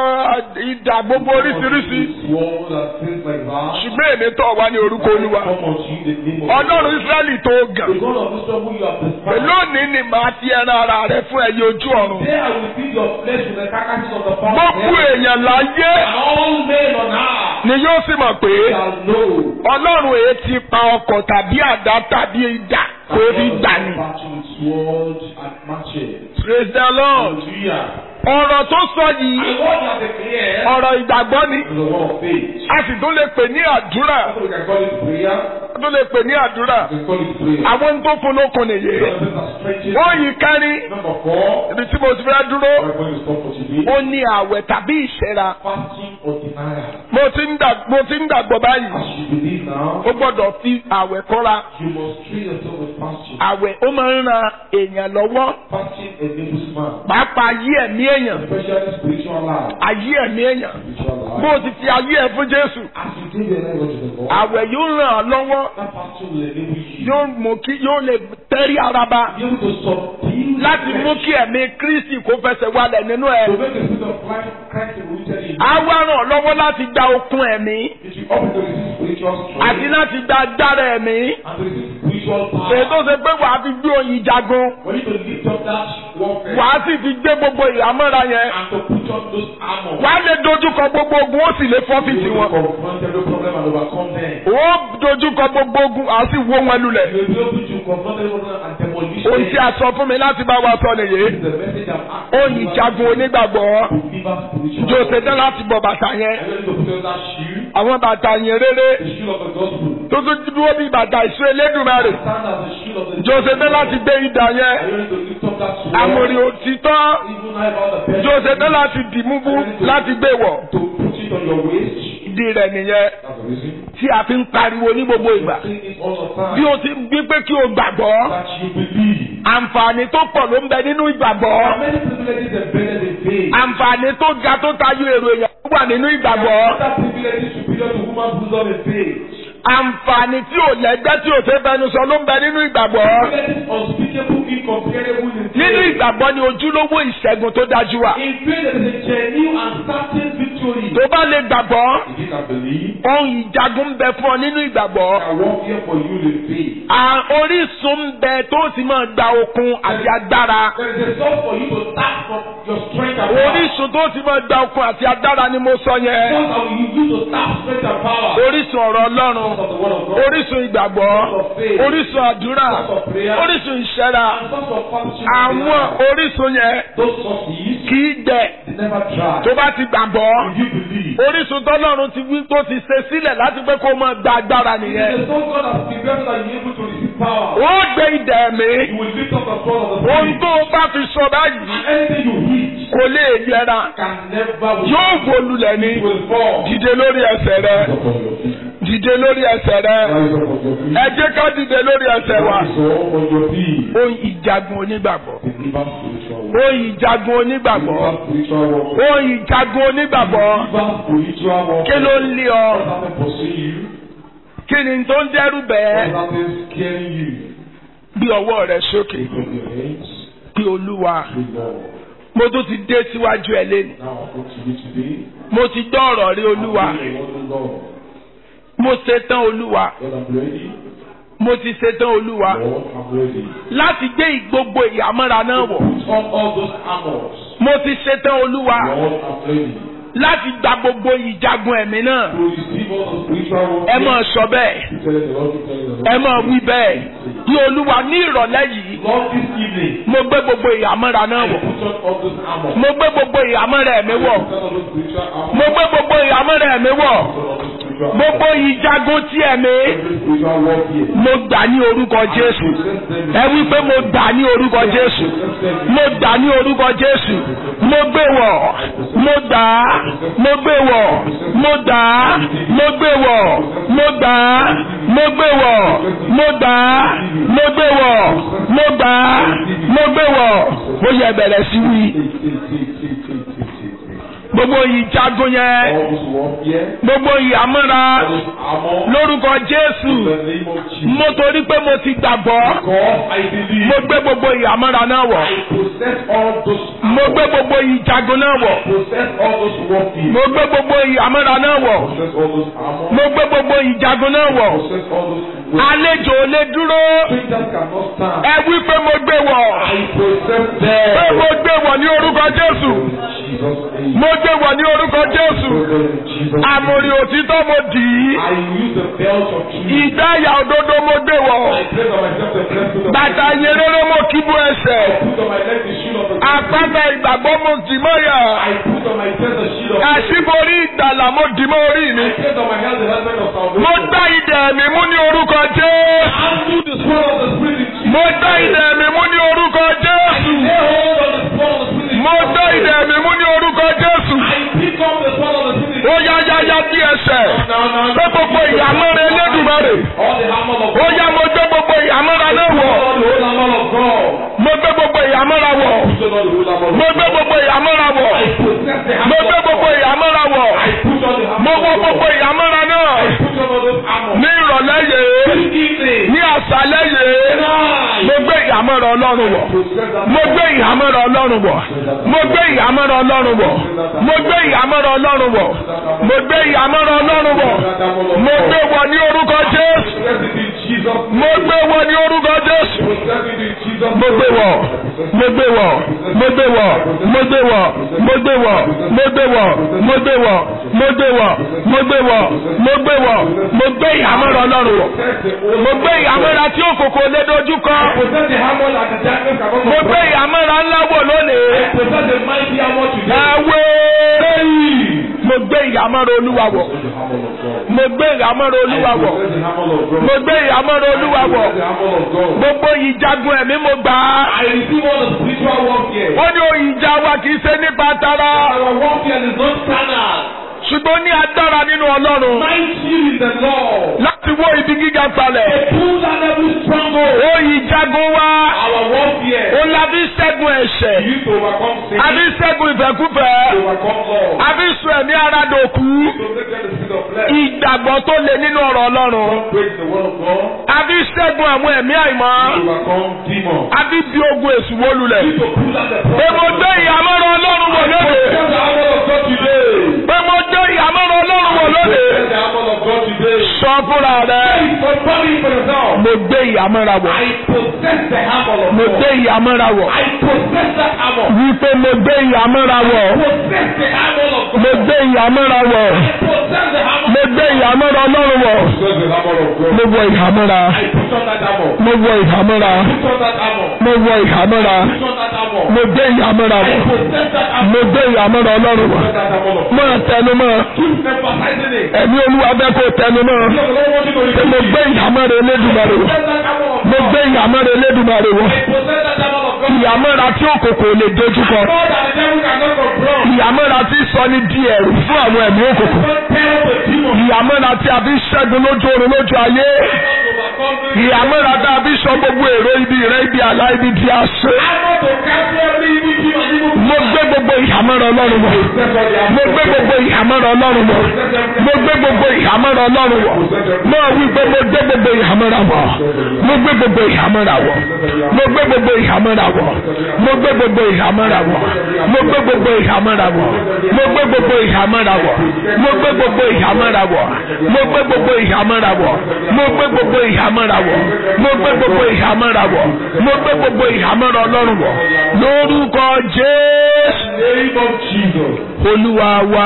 ìdà gbogbo oríṣiríṣi Sword and things like that. ṣùgbọ́n èmi tọ̀ wá ní orúkọ olúwa Come unto you the name of ọlọ́run israẹli tó gàn the God of Israel who you have despised. lónìí ni màá ti ẹran ara rẹ fún ẹyẹ ojú ọ̀run There I will feed your flesh with the carcasses of the fowl. gbogbo èèyàn láyé And all men on earth ni yóò sì mọ̀ pé shall know. ọlọ́run èé ti pa ọkọ̀ tàbí àdá tàbí idà kó fi gbà ní. Battle with swords and matches. praise the lord Hallelujah. ọ̀rọ̀ tó sọ yìí And what you have declared ọ̀rọ̀ ìgbàgbọ́ ni is the word of faith. a sì tún lè pè ní àdúrà So we can call it prayer. a tún lè pè ní àdúrà We can call it prayer. àwọn tó fún lókun nìyí. Something that stretches. wọ́n yìí kárí Number four. ibi tí mo ti fẹ́ dúró We're going to stop for today. ó ní àwẹ̀ tàbí ìṣẹ́ra Fasting or denial. mo ti ń dà- mo ti ń dàgbọ́ báyìí As you believe now, ó gbọ́dọ̀ fi àwẹ̀ kọ́ra you must treat yourself with fasting. àwẹ̀ ó máa ń ran èèyàn lọ́wọ́ Fasting enables man, pàápàá ayé ẹ̀mí èèyàn especially spiritual life. ayé ẹ̀mí èèyàn Spiritual bó o life. ti fi ayé ẹ̀ fún Jésù As you give your life unto the Lord, àwẹ̀ yóò ràn án lọ́wọ́ that fasting will enable you yóò mú kí yóò lè tẹ́rí ara ba to be able to subdue the láti mú flesh, kí ẹ̀mí Kristi kó fẹsẹ̀ wálẹ̀ nínú ẹ̀ to make the spirit of Christ, Christ rooted in you. á wá ràn ọ́ lọ́wọ́ láti gba okun ẹ̀mí It will help you to receive spiritual àti strength láti gba agbára ẹ̀mí and to receive spiritual èyí tó power. ṣe pé wàá fi gbé oyin jagun For you to lift up that warfare wàá sì fi gbé gbogbo ìhámọ́ra yẹn and to put on those armor. wàá lè dojúkọ gbogbo ogun ó sì lè fọ́fìtì You will wọn confront every problem and overcome them. ó dojúkọ gbogbo ogun àá sì wó wọn lulẹ̀ You will be able to confront every problem and demolish ohun tí them. a sọ fún mi láti bá wa sọ nìyí This is the message I'm asking oyin you jagun onígbàgbọ́ to live out spiritual jòsè warfare. dán láti bọ̀ bàtà yẹn Are you ready to put on that shoe? àwọn bàtà yẹn rere The shoe of the gospel. tó tún dúró bí bàtà ìṣó elédùnmarè Stand as the shoe of the jòsè dán láti gbé idà yẹn Are you ready to lift up that sword? àmọ̀rì òtítọ́ Even now about the best. jòsè dán láti dìmú bú láti gbé wọ̀ To put it on your waist. ìdí rẹ̀ nìyẹn That's the reason. tí a fi ń pariwo ní gbogbo ìgbà Sing it all the bí time. o ti gbé pé kí o gbàgbọ́ That you believe. àǹfààní tó pọ̀ ló ń bẹ nínú ìgbàgbọ́ There are many privileges embedded in faith. àǹfààní tó ga tó tayọ èrò èèyàn tó wà nínú ìgbàgbọ́ Other privileges superior to human wisdom in faith. àǹfààní tí ò lẹ́gbẹ́ tí ò ṣe fẹnu sọ ló ń bẹ nínú ìgbàgbọ́ Privileges unspeakable, incomparable in faith. nínú ìgbàgbọ́ ni ojúlówó ìṣẹ́gun tó dájú wà In faith there is a genuine and certain victory. tó bá lè gbàgbọ́ If you can believe, ohun ìjagun ń bẹ fún ọ nínú ìgbàgbọ́ I work here for you in faith. À- orísun ń bẹ tó sì máa gba okun àti agbára There is a source for you to tap from your strength and power. orísun tó sì máa gba okun àti agbára ni mo sọ yẹn Source that will use to tap strength and power. orísun ọ̀rọ̀ Ọlọ́run Source of the word of God. orísun ìgbàgbọ́ orísun àdúrà Source of prayer. orísun ìṣẹ́ra And source of fellowship. àwọn orísun yẹn Those sources, kì í gbẹ they never dry. tó bá ti gbàgbọ́ If you believe. orísun tọ́lọ́run ti wí tó ti ṣe sílẹ̀ láti pé kó máa gba agbára It nìyẹn is the source God has prepared so that you are able to receive power. ó gbé idẹ̀ mi You will lift up the sword of the ohun spirit. tó o bá fi sọ báyìí Anything you hit kò lè yẹra can never yóò bolulẹ̀ ní will fall. dìde lórí ẹsẹ̀ rẹ Upon your feet. dìde lórí ẹsẹ̀ rẹ Rise up on your feet. ẹ jẹ́ ká dìde lórí ẹsẹ̀ wa Rise up on your feet. ohun ìjagun onígbàgbọ́ Deliver spiritual warfare. ohun ìjagun onígbàgbọ́ Deliver spiritual warfare. ohun ìjagun onígbàgbọ́ Deliver spiritual warfare. kí ló ń lé ọ What happened pursue you? kí ni tó ń dẹ́rù What bẹ́ẹ̀ happened scaring you? bí ọwọ́ rẹ sókè Lift up your hands. bí olúwa Good Lord. mo tún ti dé síwájú ẹ lẹ́nu Now I come to you today. mo ti gbọ́ ọ̀rọ̀ rí olúwa I want to Lord. mo ṣe tán olúwa Lord, I'm ready. mo ti ṣe tán olúwa Lord, I'm ready. láti gbé gbogbo ìyàmọ́ra náà wọ̀ Put on all those armors. mo ti ṣe tán olúwa Lord, I'm ready. láti gba gbogbo ìjagun ẹ̀mí náà To receive all the spiritual ẹ warfare. máa sọ bẹ́ẹ̀ You tell the Lord, you tell the ẹ Lord. máa wí bẹ́ẹ̀ ní olúwa ní ìrọ̀lẹ́ yìí Lord, this evening, mo gbé gbogbo ìyàmọ́ra náà I wọ̀ put on all those armors. mo gbé gbogbo ìyàmọ́ra ẹ̀mí wọ̀ Put on all those spiritual armors. mo gbé gbogbo ìyàmọ́ra ẹ̀mí wọ̀ Put on all those spiritual gbogbo ìjagun tí ẹ̀mí Every spiritual warfare. mo gbà ní orúkọ jésù Possess them. ẹ wí pé mo gbà ní orúkọ jésù Possess them. mo gbà ní orúkọ jésù mo gbé wọ̀ mo gbà á mo gbé wọ̀ mo gbà á mo gbé wọ̀ mo gbà á mo gbé wọ̀ mo gbà á mo gbé wọ̀ mo gbà á mo gbé wọ̀ ó yẹ bẹ̀rẹ̀ sí wí gbogbo ìjagun yẹn All this warfare. gbogbo ìyàmọ́ra All this armor. lórúkọ jésù In the name of Jesus. mo torí pé mo ti gbàgbọ́ God, I believe. mo gbé gbogbo ìyàmọ́ra náà wọ̀ I possess all those mo gbé gbogbo ìjagun náà wọ̀ possess all those warfare. mo gbé gbogbo ìyàmọ́ra náà wọ̀ Possess all those armor. mo gbé gbogbo ìjagun náà wọ̀ Possess all those warfare. àlejò ò lè dúró Strangers cannot stand. ẹ wí pé mo gbé wọ̀ I possess pé them. mo gbé wọ̀ ní orúkọ jésù In Jesus' name. mo gbé wọ̀ ní orúkọ jésù In Jesus' name. àmùrì òtítọ́ mo dì í I use the belt of truth. ìdáyà òdodo mo gbé wọ̀ I place on myself the breastplate of bàtà yẹrẹrẹ mo kíbu ẹsẹ̀ Put on my leg the shield of the àpáta ìgbàgbọ́ mo dì mọ́yà I put on my chest the shield of àṣìborí ìgbàlà mo dì mọ́ orí mi I place on my hand the helmet of salvation. mo gbá idẹ̀ mi mú ní orúkọ jésù And do the sword of the spirit in Jesus. mo gbá idẹ̀ mi mú ní orúkọ jésù Lay hold on the sword of the spirit in mo gbá idẹ̀ mi mú ní orúkọ jésù I pick up the sword of the spirit in ó yá yá yá bí ẹsẹ̀ Now, now, pé gbogbo ìyàmọ́ra elédùmarè All the hammer of ó yá mo gbé gbogbo ìyàmọ́ra náà wọ̀ All the whole hammer of God. mo gbé gbogbo ìyàmọ́ra wọ̀ Put on the whole hammer of mo gbé gbogbo ìyàmọ́ra wọ̀ I possess the mo hammer gbé of gbogbo God. ìyàmọ́ra wọ̀ I put on the mo hammer wọ of gbogbo God. ìyàmọ́ra náà I put on all those armor. ní ìrọ̀lẹ́ yìí This evening. ní àṣálẹ́ yìí Tonight. mo gbé ìyàmọ́ra ọlọ́run wọ̀ Possess that mo gbé ìyàmọ́ra ọlọ́run wọ̀ mo gbé ìyàmọ́ra ọlọ́run wọ̀ mo gbé ìyàmọ́ra ọlọ́run wọ̀ mo gbé ìyàmọ́ra ọlọ́run wọ̀ that hammer of mo God. gbé wọ̀ ní orúkọ jésù Possess it in Jesus' name. mo gbé wọ̀ ní orúkọ jésù Possess it in Jesus' mo gbé wọ̀ mo gbé wọ̀ mo gbé wọ̀ mo gbé wọ̀ mo gbé wọ̀ mo gbé wọ̀ mo gbé wọ̀ mo gbé wọ̀ mo gbé wọ̀ mo gbé wọ̀ mo gbé ìyàmọ́ra ọlọ́run wọ̀ Possess the whole mo gbé ìyàmọ́ra tí òkòkò lé dojú kọ Possess the hammer that the darkness cannot mo gbé ìyàmọ́ra ńlá wọ̀ lónìí Possess the mighty hammer today. ẹ̀wẹ̀ mo gbé ìyàmọ́ra olúwa wọ̀ The hammer of God. mo gbé ìyàmọ́ra olúwa wọ̀ Possess the hammer of God. mo gbé ìyàmọ́ra olúwa wọ̀ Possess the hammer of God. gbogbo ìjagun ẹ̀mí mo gbà á I receive all the spiritual warfare. wọ́n ní òyìn ìjà wa kì í ṣe nípa tara Our warfare is not carnal. ṣùgbọ́n ní agbára nínú ọlọ́run Mighty is the Lord. láti wó ibi gíga palẹ̀ Pull down every stronghold. òyìn ìjagun wa Our warfare. ó la fi ṣẹ́gun ẹ̀ṣẹ̀ You to overcome sin. a fi ṣẹ́gun ìfẹ́kúfẹ́ To overcome law. a fi sọ ẹ̀mí ara dòkú To take the spirit of flesh. ìgbàgbọ́ tó le nínú ọ̀rọ̀ ọlọ́run Don't break the word of God. a fi ṣẹ́gun àwọn ẹ̀mí àìmọ́ To overcome demons. a fi bí ogun èṣù wó lulẹ̀ You to pull down the pé mo gbé ìyàmọ́rọ̀ ọlọ́run wọ̀ lóde Possess the hammer of God today. pé mo gbé ìyàmọ́rọ̀ ọlọ́run wọ̀ lóde Possess the hammer of God today. sọ fúnra rẹ Confirm it for yourself. mo gbé ìyàmọ́ra wọ̀ I possess the hammer of mo gbé God. ìyàmọ́ra wọ̀ I possess that hammer. wípé mo gbé ìyàmọ́ra wọ̀ Possess the hammer of God. mo gbé ìyàmọ́ra wọ̀ I possess the hammer. mo gbé ìyàmọ́ra ọlọ́run wọ̀ Possess the hammer of God. mo wọ ìhàmọ́ra I put on that hammer. mo wọ ìhàmọ́ra Put on that hammer. mo wọ ìhàmọ́ra Put on that hammer. mo gbé ìhàmọ́ra I wọ̀ possess that hammer. mo gbé ìhàmọ́ra ọlọ́run wọ̀ Possess that hammer of God. máa tẹnu mọ́ Keep emphasizing it. ẹ̀mí olúwa bẹ́ẹ̀ kó tẹnu mọ́ Because the Lord wants you to pé repeat mo it. gbé ìhàmọ́ra elédùmarè wọ̀ Possess that hammer of mo God. gbé ìhàmọ́ra elédùmarè wọ̀ I possess that hammer of God. ìhàmọ́ra tí òkòkò lè dojúkọ God that the devil cannot confront. ìyàmọ́ra tí sọ ní di ẹ̀rù fún àwọn ẹ̀mí òkùnkùn. Don't tell the demon. ìyàmọ́ra tí a fi ṣẹ́gun lójú oorun lójú ayé. Overcome them. ìyàmọ́ra tí a fi sọ gbogbo èrò ibi rẹ ibi àlá ibi tí a ṣe. I'm not to cancel every evil demon, evil mo gbé gbogbo ìyàmọ́ra ọlọ́run wọ̀. mo gbé gbogbo ìyàmọ́ra ọlọ́run wọ̀. mo gbé gbogbo ìyàmọ́ra ọlọ́run wọ̀. mo wí pé mo gbé gbogbo ìyàmọ́ra wọ̀. mo gbé gbogbo ìyàmọ́ra wọ̀. mo gbé gbogbo ìyàmọ́ra wọ̀. mo gbé gbogbo ìyàmọ́ra wọ̀. mo gbé gbogbo ìyàmọ́ra wọ̀. mo gbé gbogbo ìyàmọ́ra wọ̀. mo gbé gbogbo ìyàmọ́ra wọ̀. mo gbé gbogbo ìyàmọ́ra wọ̀. mo gbé gbogbo ìyàmọ́ra wọ̀. mo gbé gbogbo ìyàmọ́ra wọ̀. mo gbé gbogbo ìyàmọ́ra ọlọ́run wọ̀. lórúkọ Jésù name of Jesus. olúwa wa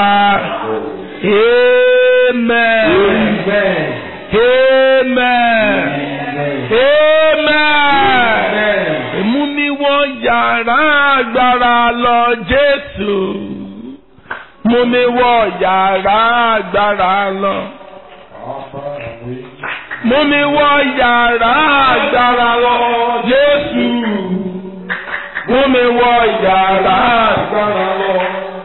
amen Amen. amen amen Amen. mú mi wọ yàrá agbára lọ jésù mú mi wọ yàrá agbára lọ mú mi wọ yàrá agbára lọ jésù mú mi wọ yàrá agbára lọ.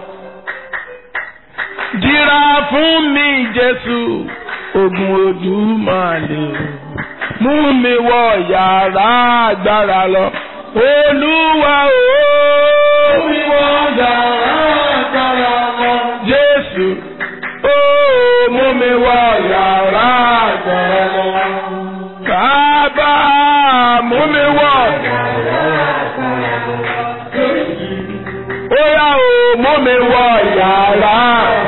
Dìrà fún mi Jésù, ogun ojú máa lè o. Mú mi wọ yàrá agbára lọ. Olúwa o. Mú mi wọ yàrá agbára lọ. Jésù, ó mú mi wọ yàrá agbára lọ. Bàbá mú mi wọ ó yá o mú mi wọ yàrá.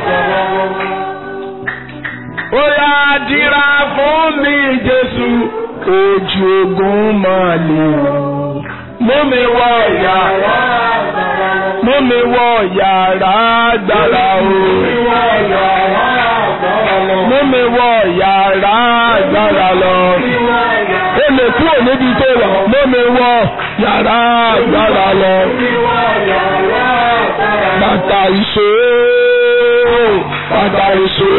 ó yá dìrà fún mi Jésù ojú ogun máa lè mú mi wọ yàrá. mú mi wọ yàrá gbàrà o. mú mi wọ yàrá gbàrà lọ. ó lè kúrò níbi tó wà mú mi wọ yàrá gbàrà lọ bàtà ìṣó bàtà ìṣó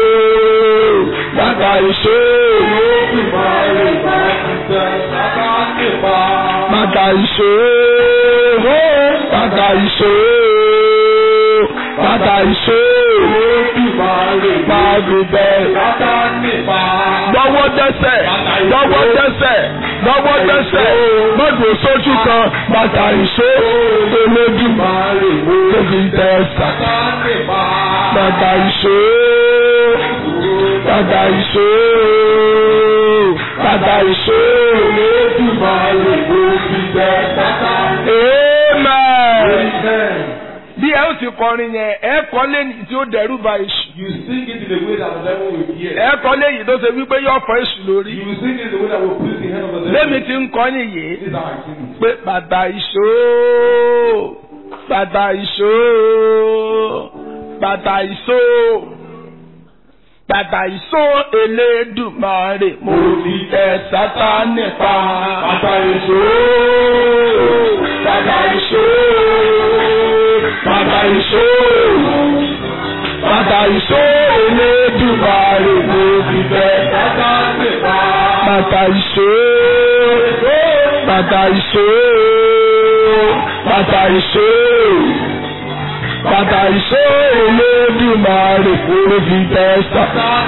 bàtà ìṣó bàtà ìṣó bàtà ìṣó bàtà ìṣó pàdùbẹ̀ gbọ́wọ́ dẹ́sẹ̀ gbọ́wọ́ dẹ́sẹ̀ gbọ́wọ́ dẹ́sẹ̀ mọ́tò sójú kan bàtà ìṣó olódùmarè tóbi tẹ̀sà bàtà ìṣó bàtà ìṣó bàtà ìṣó olódùmarè tóbi tẹ̀sà. Amen. bí ẹ ó ti kọrin yẹn ẹ kọ lẹ́yìn tí ó dẹ́rù bà èṣù You sing it in a way that the devil will hear. ẹ kọ lẹ́yìn tó ṣe wípé yóò fọ́ èṣù lórí You will sing it in a way that will please the head of the devil. lẹ́mi ti ń kọ́ nìyí This is how I sing it. pé bàtà ìṣó bàtà ìṣó bàtà ìṣó bàtà ìṣó elédùmarè mo fi tẹ sátánì pa bàtà ìṣó bàtà ìṣó bàtà ìṣó bàtà ìṣó elédùmarè mo fi tẹ sátánì pa bàtà ìṣó bàtà ìṣó bàtà ìṣó bàtà ìṣó Olódùmarè kúrò fi tẹ́sà.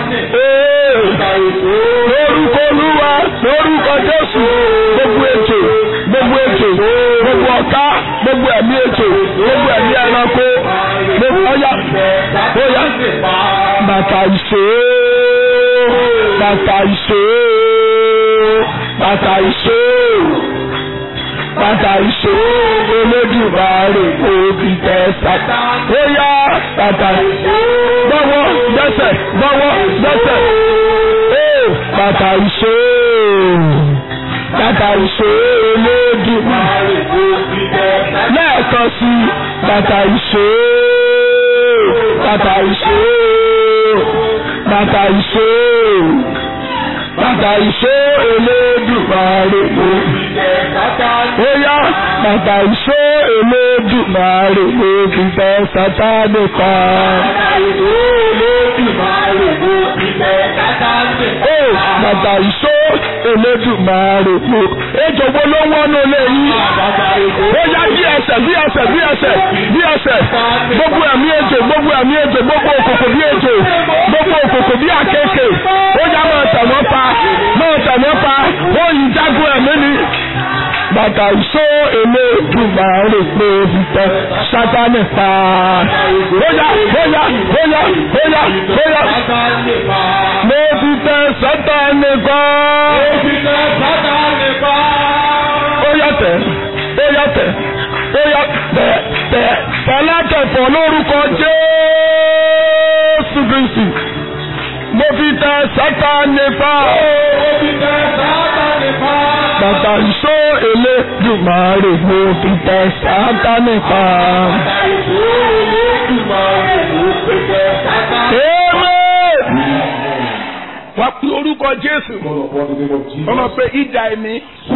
lórúkọ Olúwa lórúkọ Jésù gbogbo ètò gbogbo ètò gbogbo ọ̀tá gbogbo ẹ̀mí ètò gbogbo ẹ̀mí ẹranko gbogbo ọ̀yà ọ̀yà bàtà ìṣó bàtà ìṣó bàtà ìṣó bàtà ìṣó Olódùmarè òbí tẹ̀sà. ó yá bàtà ìṣó gbọ́wọ́ dẹ́sẹ̀ gbọ́wọ́ dẹ́sẹ̀. ó bàtà ìṣó bàtà ìṣó Olódùmarè òbí tẹ̀sà. lẹ́ẹ̀kan sí bàtà ìṣó bàtà ìṣó bàtà ìṣó bàtà ìṣó Elédùmarè mo fi tẹ Sátánì. ó yá bàtà ìṣó Elédùmarè mo fi tẹ Sátánì kan. bàtà ìṣó Elédùmarè mo fi tẹ Sátánì kan. ó bàtà ìṣó Elédùmarè mo. ejò wo ló ń wọ́nú ilé yìí. ó yá bí ẹsẹ̀ bí ẹsẹ̀ bí ẹsẹ̀ bí ẹsẹ̀ gbogbo ẹ̀mí ejò gbogbo òkòkò bí ejò gbogbo òkòkò bí àkekè ó yá máa tẹ̀ wọ́n pa máa tẹ̀ wọ́n pa ó yí jágun ẹ̀mí ni. bàtà ìṣó èlé ìgbà rè pé òfìfẹ́ sátánì pa. bóyá bóyá bóyá bóyá bóyá mo fi tẹ sátánì pa. ó yá tẹ̀ ó yá tẹ̀ ó yá tẹ̀ tẹ̀ tẹ̀lẹ́tẹ̀fọ̀ lórúkọ Jésù Kristi mo fi tẹ sátánì pa. bàtà ìṣó èlé dùmarè mo fi tẹ sátánì pa. Amen. wá pé orúkọ Jésù ọmọ pé ìdá ẹ̀mí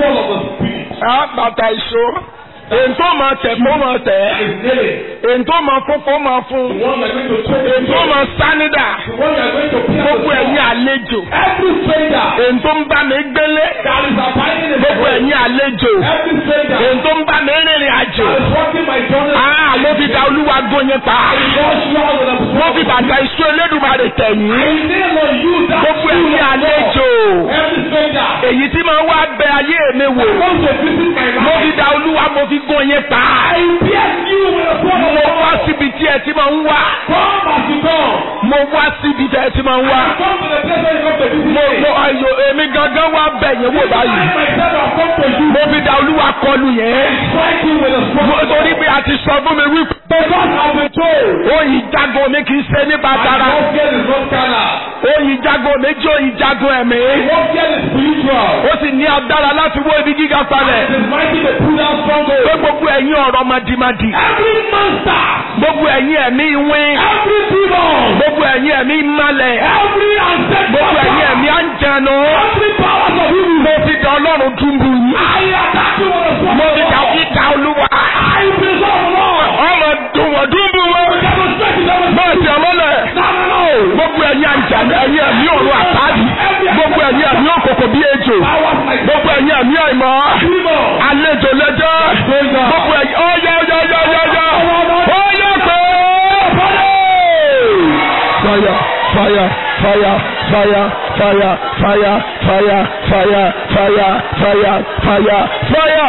bàtà ìṣó èyí tó máa tẹ̀ kó máa tẹ̀ èyí tó máa fún kó máa fún èyí tó máa sánidà gbogbo ẹ̀yin àlejò èyí tó ń bá mi gbélé gbogbo ẹ̀yin àlejò èyí tó ń bá mi rìnrìn àjò ah mo fi da olúwa gbóyin pa mo fi bàtà ìṣó elédùmarè tẹ̀yìn gbogbo ẹ̀yin àlejò èyí tí máa wá bẹ ayé mi wò mo fi da olúwa mo fi gún yín pa. mo wá síbi tí ẹ ti máa ń wá. mo wá síbi tí ẹ ti máa ń wá. mo mo ayo èmi gangan wá bẹ̀ yẹn wò báyìí. mo fi da olúwa kọlù yẹn. mo torí pé a ti sọ fún mi wípé. oyin jago mi kì í ṣe ní bàtàrà. oyin jago mi jẹ́ oyin jago ẹ̀mí. ó sì ní agbára láti wó ibi gíga palẹ̀ pé gbogbo ẹ̀yin ọ̀rọ̀ madimadi. Every monster. gbogbo ẹ̀yin ẹ̀mí ìwín. Every demon. gbogbo ẹ̀yin ẹ̀mí ìmalẹ̀. Every ancestral gbogbo ẹ̀yin ẹ̀mí àǹjẹ̀nu. Every powers of evil. mo fi da ọlọ́run túbú yín. I attack you with a sword. mo fi da ìta olúwa. I preserve Lord. ọmọ dùn wọ́n dúbú wọn. Demonstrate the devil. máa ti ọmọlẹ̀. No, no, no. gbogbo ẹ̀yin àǹjẹ̀nu ẹ̀yin ẹ̀mí ọ̀run àtàdì. gbogbo ẹ̀yin ẹ̀mí òkòkò bí ejò. Powers like gbogbo ẹ̀yin ẹ̀mí àìmọ́. demon. àlejò lẹ́jọ́. gbogbo ẹ̀yin ọ̀yá ọ̀yá ọ̀yá ọ̀yá ọ̀yá ọ̀yá pé. fire fire fire fire fire fire fire fire fire fire fire fire.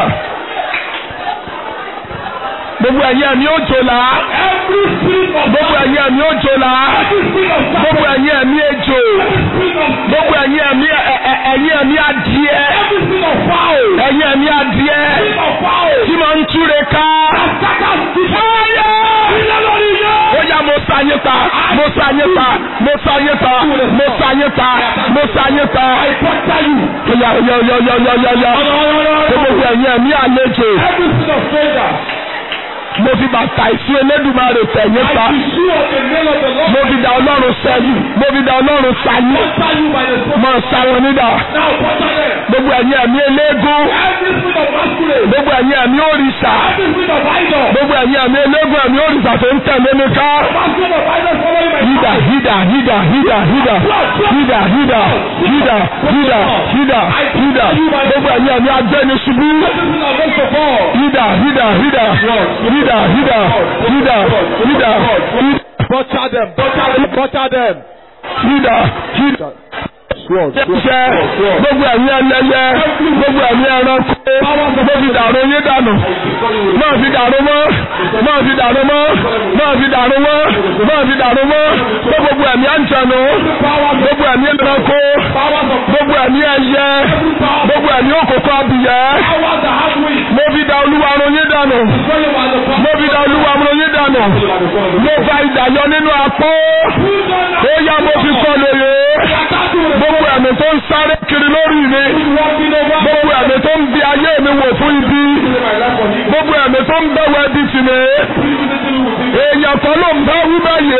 gbogbo ẹ̀yin ẹ̀mí òjò là. Every spirit of gbogbo ẹ̀yin ẹ̀mí òjò là. Every spirit of gbogbo ẹ̀yin ẹ̀mí ejò. Every spirit of gbogbo ẹ̀yin ẹ̀mí ẹ̀- ẹ̀- ẹ̀yin ẹ̀mí adìẹ. Every spirit of foul. ẹ̀yin ẹ̀mí adìẹ. Spirit of foul. tí máa ń túre ká. Attackers. fire. Ilé lórí yẹn. ó yá mo sa yín pa mo sa yín pa mo sa yín pa mo sa yín pa mo sa yín pa. Protect you. ó yá ó yá ó yá ó yá ó yá ó yá. gbogbo ẹ̀yin ẹ̀mí àlejò Every spirit of stranger. mo fi bàtà ìsún elédùmarè tẹ̀yìn pa I pursue of the name of the Lord. mo fi da ọlọ́run sẹ́yìn mo fi da ọlọ́run sáyé Protect you by the sword. mo sá wọn nídà Now protect them. gbogbo ẹ̀yin ẹ̀mí eléégún Every spirit of masquerade. gbogbo ẹ̀yin ẹ̀mí òrìṣà Every spirit of idol. gbogbo ẹ̀yin ẹ̀mí eléégún ẹ̀mí òrìṣà tó ń tẹ̀lé mi ká. Masquerade of idol following my Hida, hida, hida, hida, hida, hida, hida, hida, hida, hida, hida. Gbogbo ẹ̀yin ẹ̀mí agbẹ́ni ṣubú. Every spirit of race to fall. Hida, hida, hida, hida, hida, hida, hida, hida. Butcher them. Butcher them. Butcher them. Hida, hida. Sword. Ṣẹ́ gbogbo ẹ̀yin ẹlẹ́yẹ, gbogbo ẹ̀yin ẹranko, mo fi dàrú yín dànù. Máa fi dàrú mọ́, máa fi dàrú mọ́, máa fi dàrú mọ́, máa fi dàrú mọ́. Gbogbo ẹ̀mí àǹtẹ̀nù, gbogbo ẹ̀mí ẹranko, Powers of gbogbo ẹ̀mí ẹyẹ, gbogbo ẹ̀mí òkòkò abìyẹ́. powers that have wings. Mo fi da olúwa run yín dànù. Follow by the power. Mo fi da olúwa run yín dànù. Mo fa ìdàyọ nínú apó. Ó yá mo fi kọ lóye. Gbogbo ẹ̀mí tó ń sáré kiri lórí mi. Gbogbo ẹ̀mí tó ń bi ayé mi wò fún ibi. Gbogbo ẹ̀mí tó ń bẹ̀wọ̀ ẹbí tì mí. Èèyàn kan ló ń bá wí báyìí.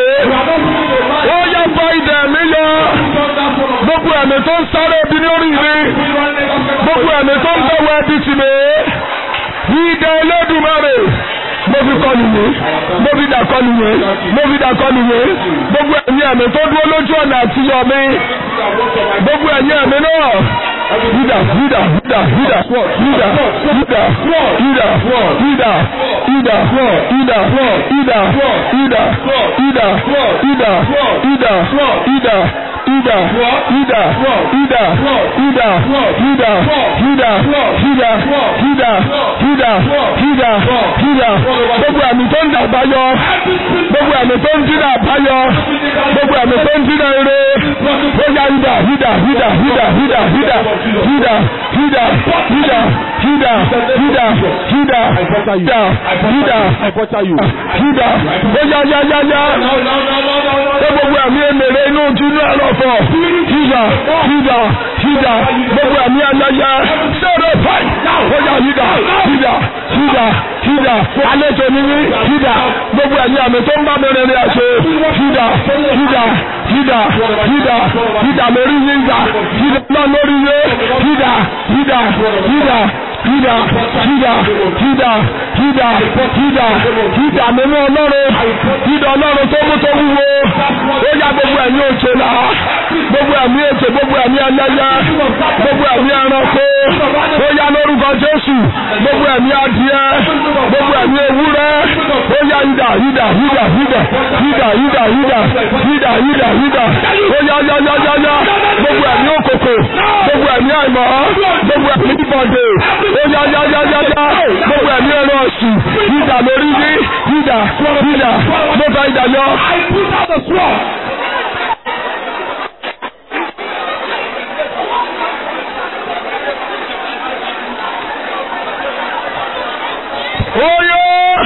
Ó yá fa ìdà mi yọ. Gbogbo ẹ̀mí tó ń sáré ibi lórí mi. Gbogbo ẹ̀mí tó ń bẹ̀wọ̀ ẹbí tì mí. Ìdá Olódùmarè. Mo fi kọ́ nìyẹn. Mo fi dà kọ́ nìyẹn. Mo fi dà kọ́ nìyẹn. Gbogbo ẹ̀yin ẹ̀mí tó dúró lójú ọ̀nà àtiyọ̀ mi. Gbogbo ẹ̀yin ẹ̀mí náà. Juda, Juda, Juda, Juda, Juda, Juda, Juda, Juda, Juda, Juda, Juda, Juda, Juda, Juda, Juda, Juda, Ida, Ida, Ida, Ida, Ida, Ida, Ida, Ida, Ida, Ida, Ida. Gbogbo àmì tó ń dàgbà yọ. Gbogbo àmì tó ń dínà àbáyọ. Gbogbo àmì tó ń dínà eré. Bóyá Ida, Ida, Ida, Ida, Ida, Ida, Ida, Ida, Ida, Ida, Ida, Ida, Ida, Ida, Ida. Bóyá yá yá yá. Ṣé gbogbo àmì èmèrè inú ojú ní àlọ́ fọ̀? Ida, Ida, Ida. Gbogbo àmì ayẹyẹ. Sọ̀rọ̀ fàì. Bóyá Ida, Ida, Ida, Ida. Àlejò ni mí. Ida. Gbogbo àmì àmì tó ń bá mi rìnrìn àjò. Ida, Ida, Ida, Ida, Ida lórí yín gbà. Ida náà lórí yé. Ida, Ida, Ida. Ida, Ida, Ida, Ida, Ida, Ida mímú ọlọ́run, Ida ọlọ́run tó mú tó wúwo, ó yá gbogbo ẹ̀mí òjò là, gbogbo ẹ̀mí ètò, gbogbo ẹ̀mí ẹlẹ́yẹ, gbogbo ẹ̀mí ẹranko, ó yá lórúkọ Jésù, gbogbo ẹ̀mí adìẹ, gbogbo ẹ̀mí ewúrẹ́, ó yá Ida, Ida, Ida, Ida, Ida, Ida, Ida, Ida, Ida, Ida, ó yá yá yá yá yá, gbogbo ẹ̀mí òkòkò, gbogbo ẹ̀mí àìmọ́, gbogbo ẹ̀mí ìbọ̀dé, ó yá yá yá yá yá gbogbo ẹ̀mí ẹ̀rọ ọ̀sùn ìdà lórí ní ìdà ìdà mo fa ìdà yọ. Oyo!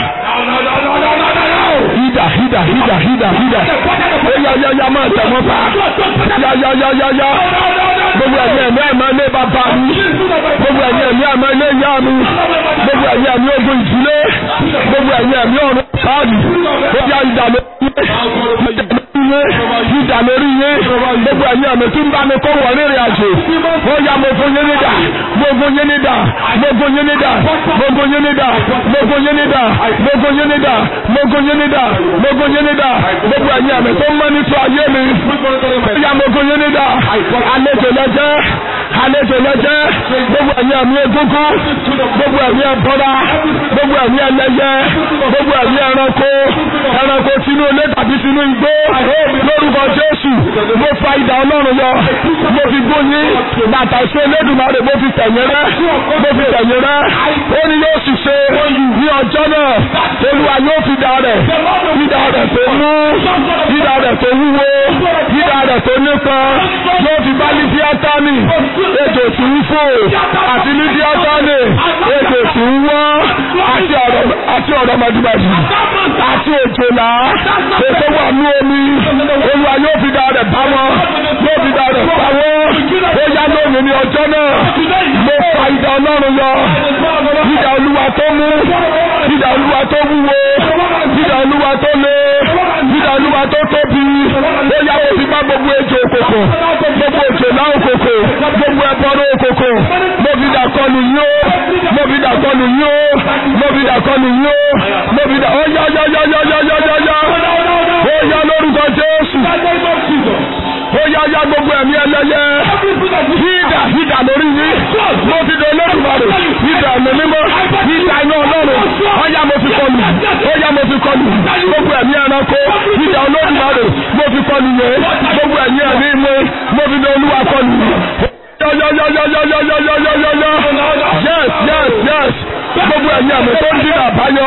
Ìdà ìdà ìdà ìdà ìdà ó yá yá yá máa tẹ̀ wọ́n pa yá yá yá yá yá gbogbo ẹ̀mí ẹ̀mí ẹ̀mí ilé bàbá mi gbogbo ẹ̀mí ẹ̀mí ẹ̀mí ilé ìyá mi gbogbo ẹ̀mí ẹ̀mí ogun ìdílé gbogbo ẹ̀mí ẹ̀mí ọ̀run káàdì ó yá ìdà lórí ìdà lórí yé gbogbo ẹ̀mí ẹ̀mí tí ń bá mi kó wọ̀ rírìn àjò ó yá mo fún yín nídà mo fún yín nídà mo fún yín nídà mo fún yín nídà mo fún yín nídà mo fún yín nídà mo fún yín nídà mo fún yín nídà gbogbo ẹ̀mí ẹ̀mí tó ń mọ́ ní tó ayé mi ó yá mo fún yín nídà àlejò lọ́jẹ́ àlejò lọ́jẹ́ gbogbo ẹ̀mí ẹ̀mí egúngún gbogbo ẹ̀mí ẹ̀bọ́ra gbogbo ẹ̀mí ẹlẹ́yẹ gbogbo ẹ̀mí ẹranko ẹranko tinú ilé tàbí tinú igbó lórúkọ Jésù mo fa idà Ọlọ́run yọ mo fi gbóyin bàtà ìṣe Elédùmarè mo fi tẹ̀yìn rẹ́ mo fi tẹ̀yìn rẹ́ ó ní yóò sì ṣe ní ọjọ́ náà Olúwa yóò fi dà rẹ̀ idà rẹ̀ tó mú idà rẹ̀ tó wúwo idà rẹ̀ tó nípọn yóò fi bá Lífíátánì ètò tí ń fò àti Lífíátánì ètò tí ń wọ́n àti ọ̀rọ̀ màdìmàdì àti òjòlá ètò wà ní omi Olúwa yóò fi dà rẹ̀ bá wọn yóò fi dà rẹ̀ bá wọn ó yá lónìí ní ọjọ́ náà mo fa idà Ọlọ́run yọ idà Olúwa tó mú idà Olúwa tó wúwo idà Olúwa tó le idà Olúwa tó tóbi ó yá mo fi bá gbogbo ejò òkòkò gbogbo òjòlá òkòkò gbogbo ẹbọrọ òkòkò mo fi dà kọlù yín ó mo fi dà kọlù yín ó mo fi dà kọlù yín ó mo fi dà ó yá yá yá yá yá yá yá yá ó yá lórúkọ Jésù ó yá yá gbogbo ẹ̀mí ẹlẹ́yẹ hídà hídà lórí yín mo fi dè Olódùmarè hídà ẹ̀mí mímọ́ hídà iná Ọlọ́run ó yá mo fi kọlù ó yá mo fi kọlù gbogbo ẹ̀mí ẹranko hídà Olódùmarè mo fi kọlù yẹ gbogbo ẹ̀mí ẹ̀mí mi mo fi dè Olúwa kọlù yọyọyọyọyọyọyọyọyọ yes yes yes gbogbo ẹ̀mí ẹ̀mí tó ń dín àbáyọ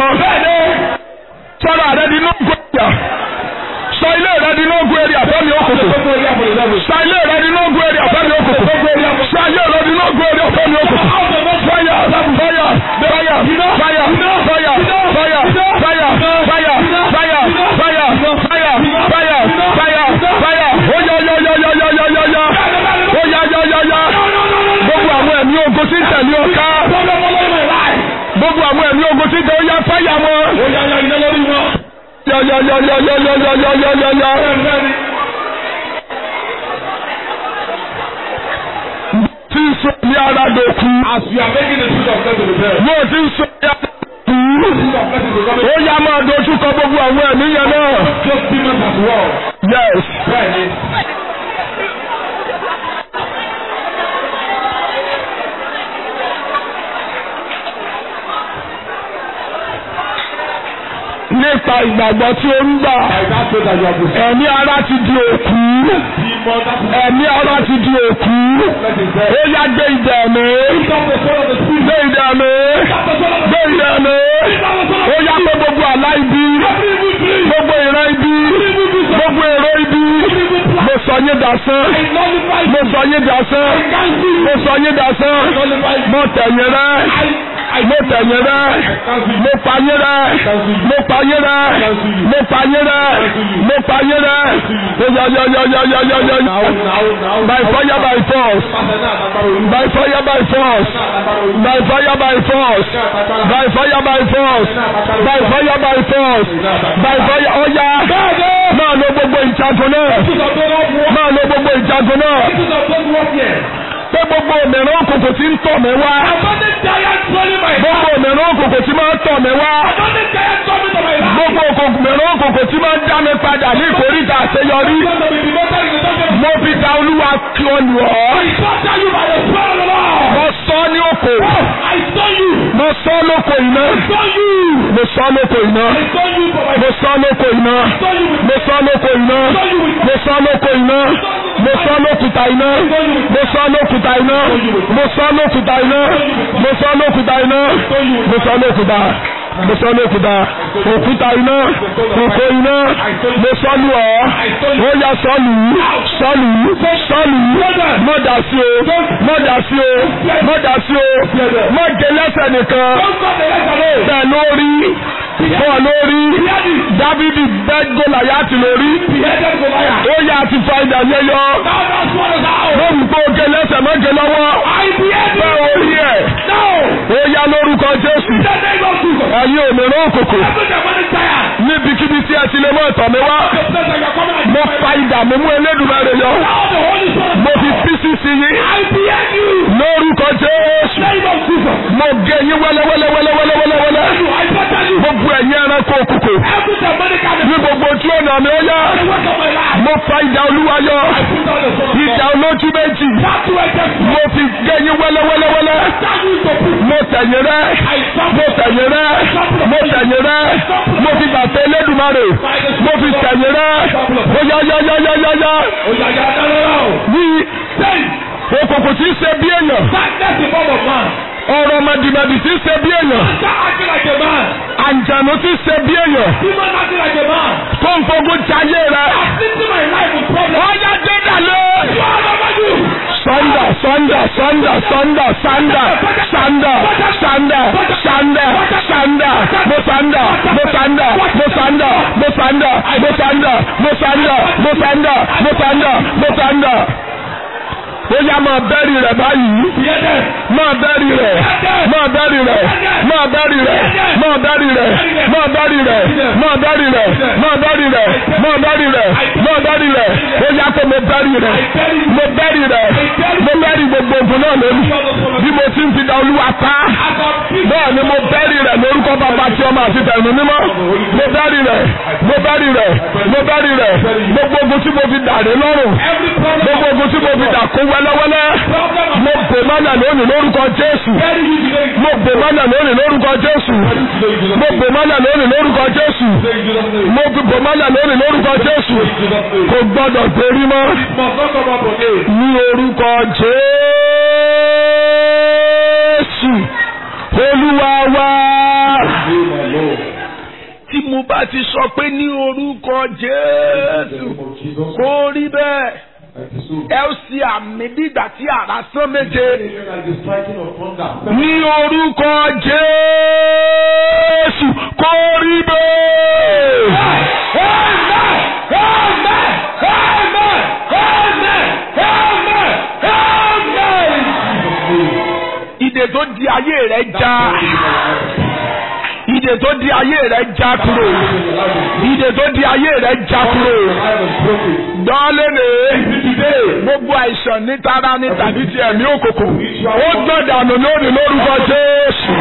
sọ́ra rẹ di nógún ẹ̀yà sọ ilé rẹ di nógún ẹ̀rí àfẹ́mi òkùnkùn sọ ilé rẹ di nógún ẹ̀rí àfẹ́mi òkùnkùn sọ ilé rẹ di nógún ẹ̀rí àfẹ́mi òkùnkùn fire fire fire fire fire fire fire fire fire fire fire fire fire fire oya oya oya oya oya oya oya oya oya oya oya gbogbo àwọn ẹ̀mí ogun tí ń tẹ̀lé ọ̀ká gbogbo àwọn ẹ̀mí ogun tí ń tẹ̀lé ọ̀yá fáyà wọn. Ya ya ya ya ya ya ya ya ya ya ya. Tí ń sọ ní ara dòkú. As we are making the truth of God to the best. Mo ti ń sọ ní ara dòkú. Ó yá máa dojú kọ gbogbo àwọn ẹ̀mí yẹn náà. Just demons as well. Yes. Bẹ́ẹ̀ni. nípa ìgbàgbọ́ tí ó ń gbà By that faith that you have received. ẹ̀mí ara ti di òkú Demon, that is ẹ̀mí ara ti di òkú let it ó dead. yá gbé idẹ mi Pick up the sword of the spirit. gbé idẹ mi Pick up the sword of the gbé idẹ mi Pick up the sword of ó yá pé gbogbo àlá ibi every evil dream. gbogbo ìran ibi gbogbo èrò ibi mo sọ yín dasán I nullify mo you. sọ yín dasán I cancel you. mo sọ yín dasán I nullify you. mo tẹ̀yìn rẹ I, I mo tẹ̀yìn rẹ I cancel you. mo pa yín rẹ mo pa yín rẹ mo pa yín rẹ mo pa yín rẹ ó yá yá yá yá yá yá yá Now, now, now. by fire by force by fire by force by fire by force by fire by force by fire by force by fire ó yá máa lo gbogbo ìjagun náà máa lo gbogbo ìjagun náà pé gbogbo òmìnira òkùnkùn tí ń tọ̀ mí wá gbogbo òmìnira òkùnkùn tí máa ń tọ̀ mí wá gbogbo òmìnira òkùnkùn tí máa ń dá mi padà ní ìkórìtà àṣeyọrí mo fi da olúwa kí ọ lù ọ́ mo sọ ní òkò mo sọ lóko iná mo sọ lóko iná mo sọ lóko iná mo sọ lóko iná mo sọ lóko iná mo sọ lókùtà iná mo sọ lókùtà iná mo sọ lókùtà iná mo sọ lókùtà iná mo sọ lókùtà mo sọ lókùtà òkúta iná òkò iná mo sọ lù ọ́ ó yá sọ́lù sọ́lù sọ́lù mọ́dà sí o mọ́dà sí o mọ́dà sí o mọ́gẹ lẹ́sẹ̀ nìkan bẹ́ẹ̀ lórí bọ́ọ̀ lórí dávidi bẹ́ẹ̀ gòláyàtì lórí ó yá ti fa ìdá yẹyọ lórí pé oge lẹ́sẹ̀ mọ́gẹ lọ́wọ́ bẹ́ẹ̀ orí ẹ̀ ó yá lórúkọ jésù ẹ̀yin òmìnira òkòkò níbikíbi tí ẹ ti lè mọ ìtọ̀ mi wá mo fa ìdá mi mú Elédùmarè yọ mo fi pcc yín lórúkọ jésù mo gé yín wẹ́lẹ́wẹ́lẹ́wẹ́lẹ́wẹ́lẹ́ gbogbo ẹ̀yin ẹranko òkùnkùn ní gbogbo tí ó nà mí ó yá mo fa ìdá olúwa yọ ìdá olójú méjì mo fi gé yín wẹ́lẹ́wẹ́lẹ́wẹ́lẹ́ mo tẹ̀yìn rẹ́ mo tẹ̀yìn rẹ́ mo tẹ̀yìn rẹ́ mo fi bàtà Elédùmarè mo fi tẹ̀yìn rẹ́ ó yá yá yá yá yá yá ní òkùnkùn tí ń ṣe bí èèyàn ọ̀rọ̀ mọ̀dìmọ̀dì tí ń ṣe bí èèyàn àǹjànú tí ń ṣe bí èèyàn tó ń fogun jayé rẹ ó yá dé dàlẹ́. Sanda, sanda, sanda, sanda, sanda, sanda, sanda, sanda, sanda, mo sanda, mo sanda, mo sanda, mo sanda, mo sanda, mo sanda, mo sanda, mo sanda, mo sanda. Ó yá máa bẹ́rì rẹ̀ báyìí. Máa bẹ́rì rẹ̀. Máa bẹ́rì rẹ̀. Máa bẹ́rì rẹ̀. Máa bẹ́rì rẹ̀. Máa bẹ́rì rẹ̀. Máa bẹ́rì rẹ̀. Máa bẹ́rì rẹ̀. Máa bẹ́rì rẹ̀. Máa bẹ́rì rẹ̀. Ó yá pé mo bẹ́rì rẹ̀. Mo bẹ́rì rẹ̀. Mo bẹ́rì gbogbo ògùn náà lónìí. Bí mo ti ń fi da olúwa pa. Bẹ́ẹ̀ ni mo bẹ́rì rẹ̀ lórúkọ bàbá tí ọmọ àti tẹ̀mí mímọ́. Mo bẹ́rì rẹ̀. Mo bẹ́rì rẹ̀. Mo bẹ́rì rẹ̀. Gbogbo ogun tí mo fi dàrí lọ́rùn. Gbogbo ogun tí mo fi dà kó wẹ́lẹ́wẹ́lẹ́. Mo bò mọ́lẹ̀ lónìí lórúkọ Jésù. Mo bò mọ́lẹ̀ lónìí lórúkọ Jésù. Mo bò mọ́lẹ̀ lónìí lórúkọ Jésù. Mo bò mọ́lẹ̀ lónìí lórúkọ Jésù. Kò gbọ́dọ̀ torí mọ́. Ní orúkọ Jésù. Olúwa wa. Tí mo bá ti sọ pé ní orúkọ Jésù kó rí bẹ́ẹ̀ ẹ ó ṣe àmì dígbà tí àrá sán méje ní orúkọ Jésù kó rí bẹ́ẹ̀. Ìdè tó di ayé rẹ̀ já. Ìdè tó di ayé rẹ̀ já kúrò. Ìdè tó di ayé rẹ̀ já kúrò. Dọ́lẹ́lẹ̀ gbogbo àìsàn ní tara ní tàbí ti ẹ̀mí òkòkò. Ó gbọ́n dànù lónìí lórúkọ Jésù.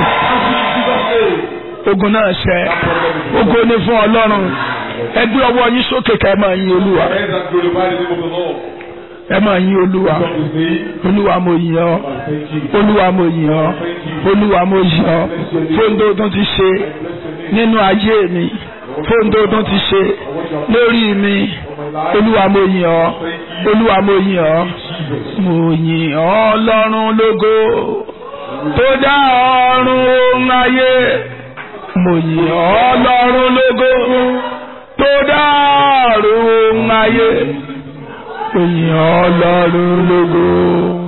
Ogun náà ṣẹ. Ogun ni fún Ọlọ́run. Ẹ gbé ọwọ́ yín sókè ká ẹ máa yin Olúwa. Ẹ máa yin Olúwa. Olúwa mo yìn ọ́. Olúwa mo yìn ọ́. Olúwa mo yìn ọ́. Fóńdó tó ti ṣe nínú ayé mi. fóun tó tún ti ṣe lórí mi olúwa mo yìn ọ́ olúwa mo yìn ọ́ mo yìn ọ́ lọ́run lógo tó dá ọ̀run ohun ayé mo yìn ọ́ lọ́run lógo tó dá ọ̀run ohun ayé mo yìn ọ́ lọ́run lógo.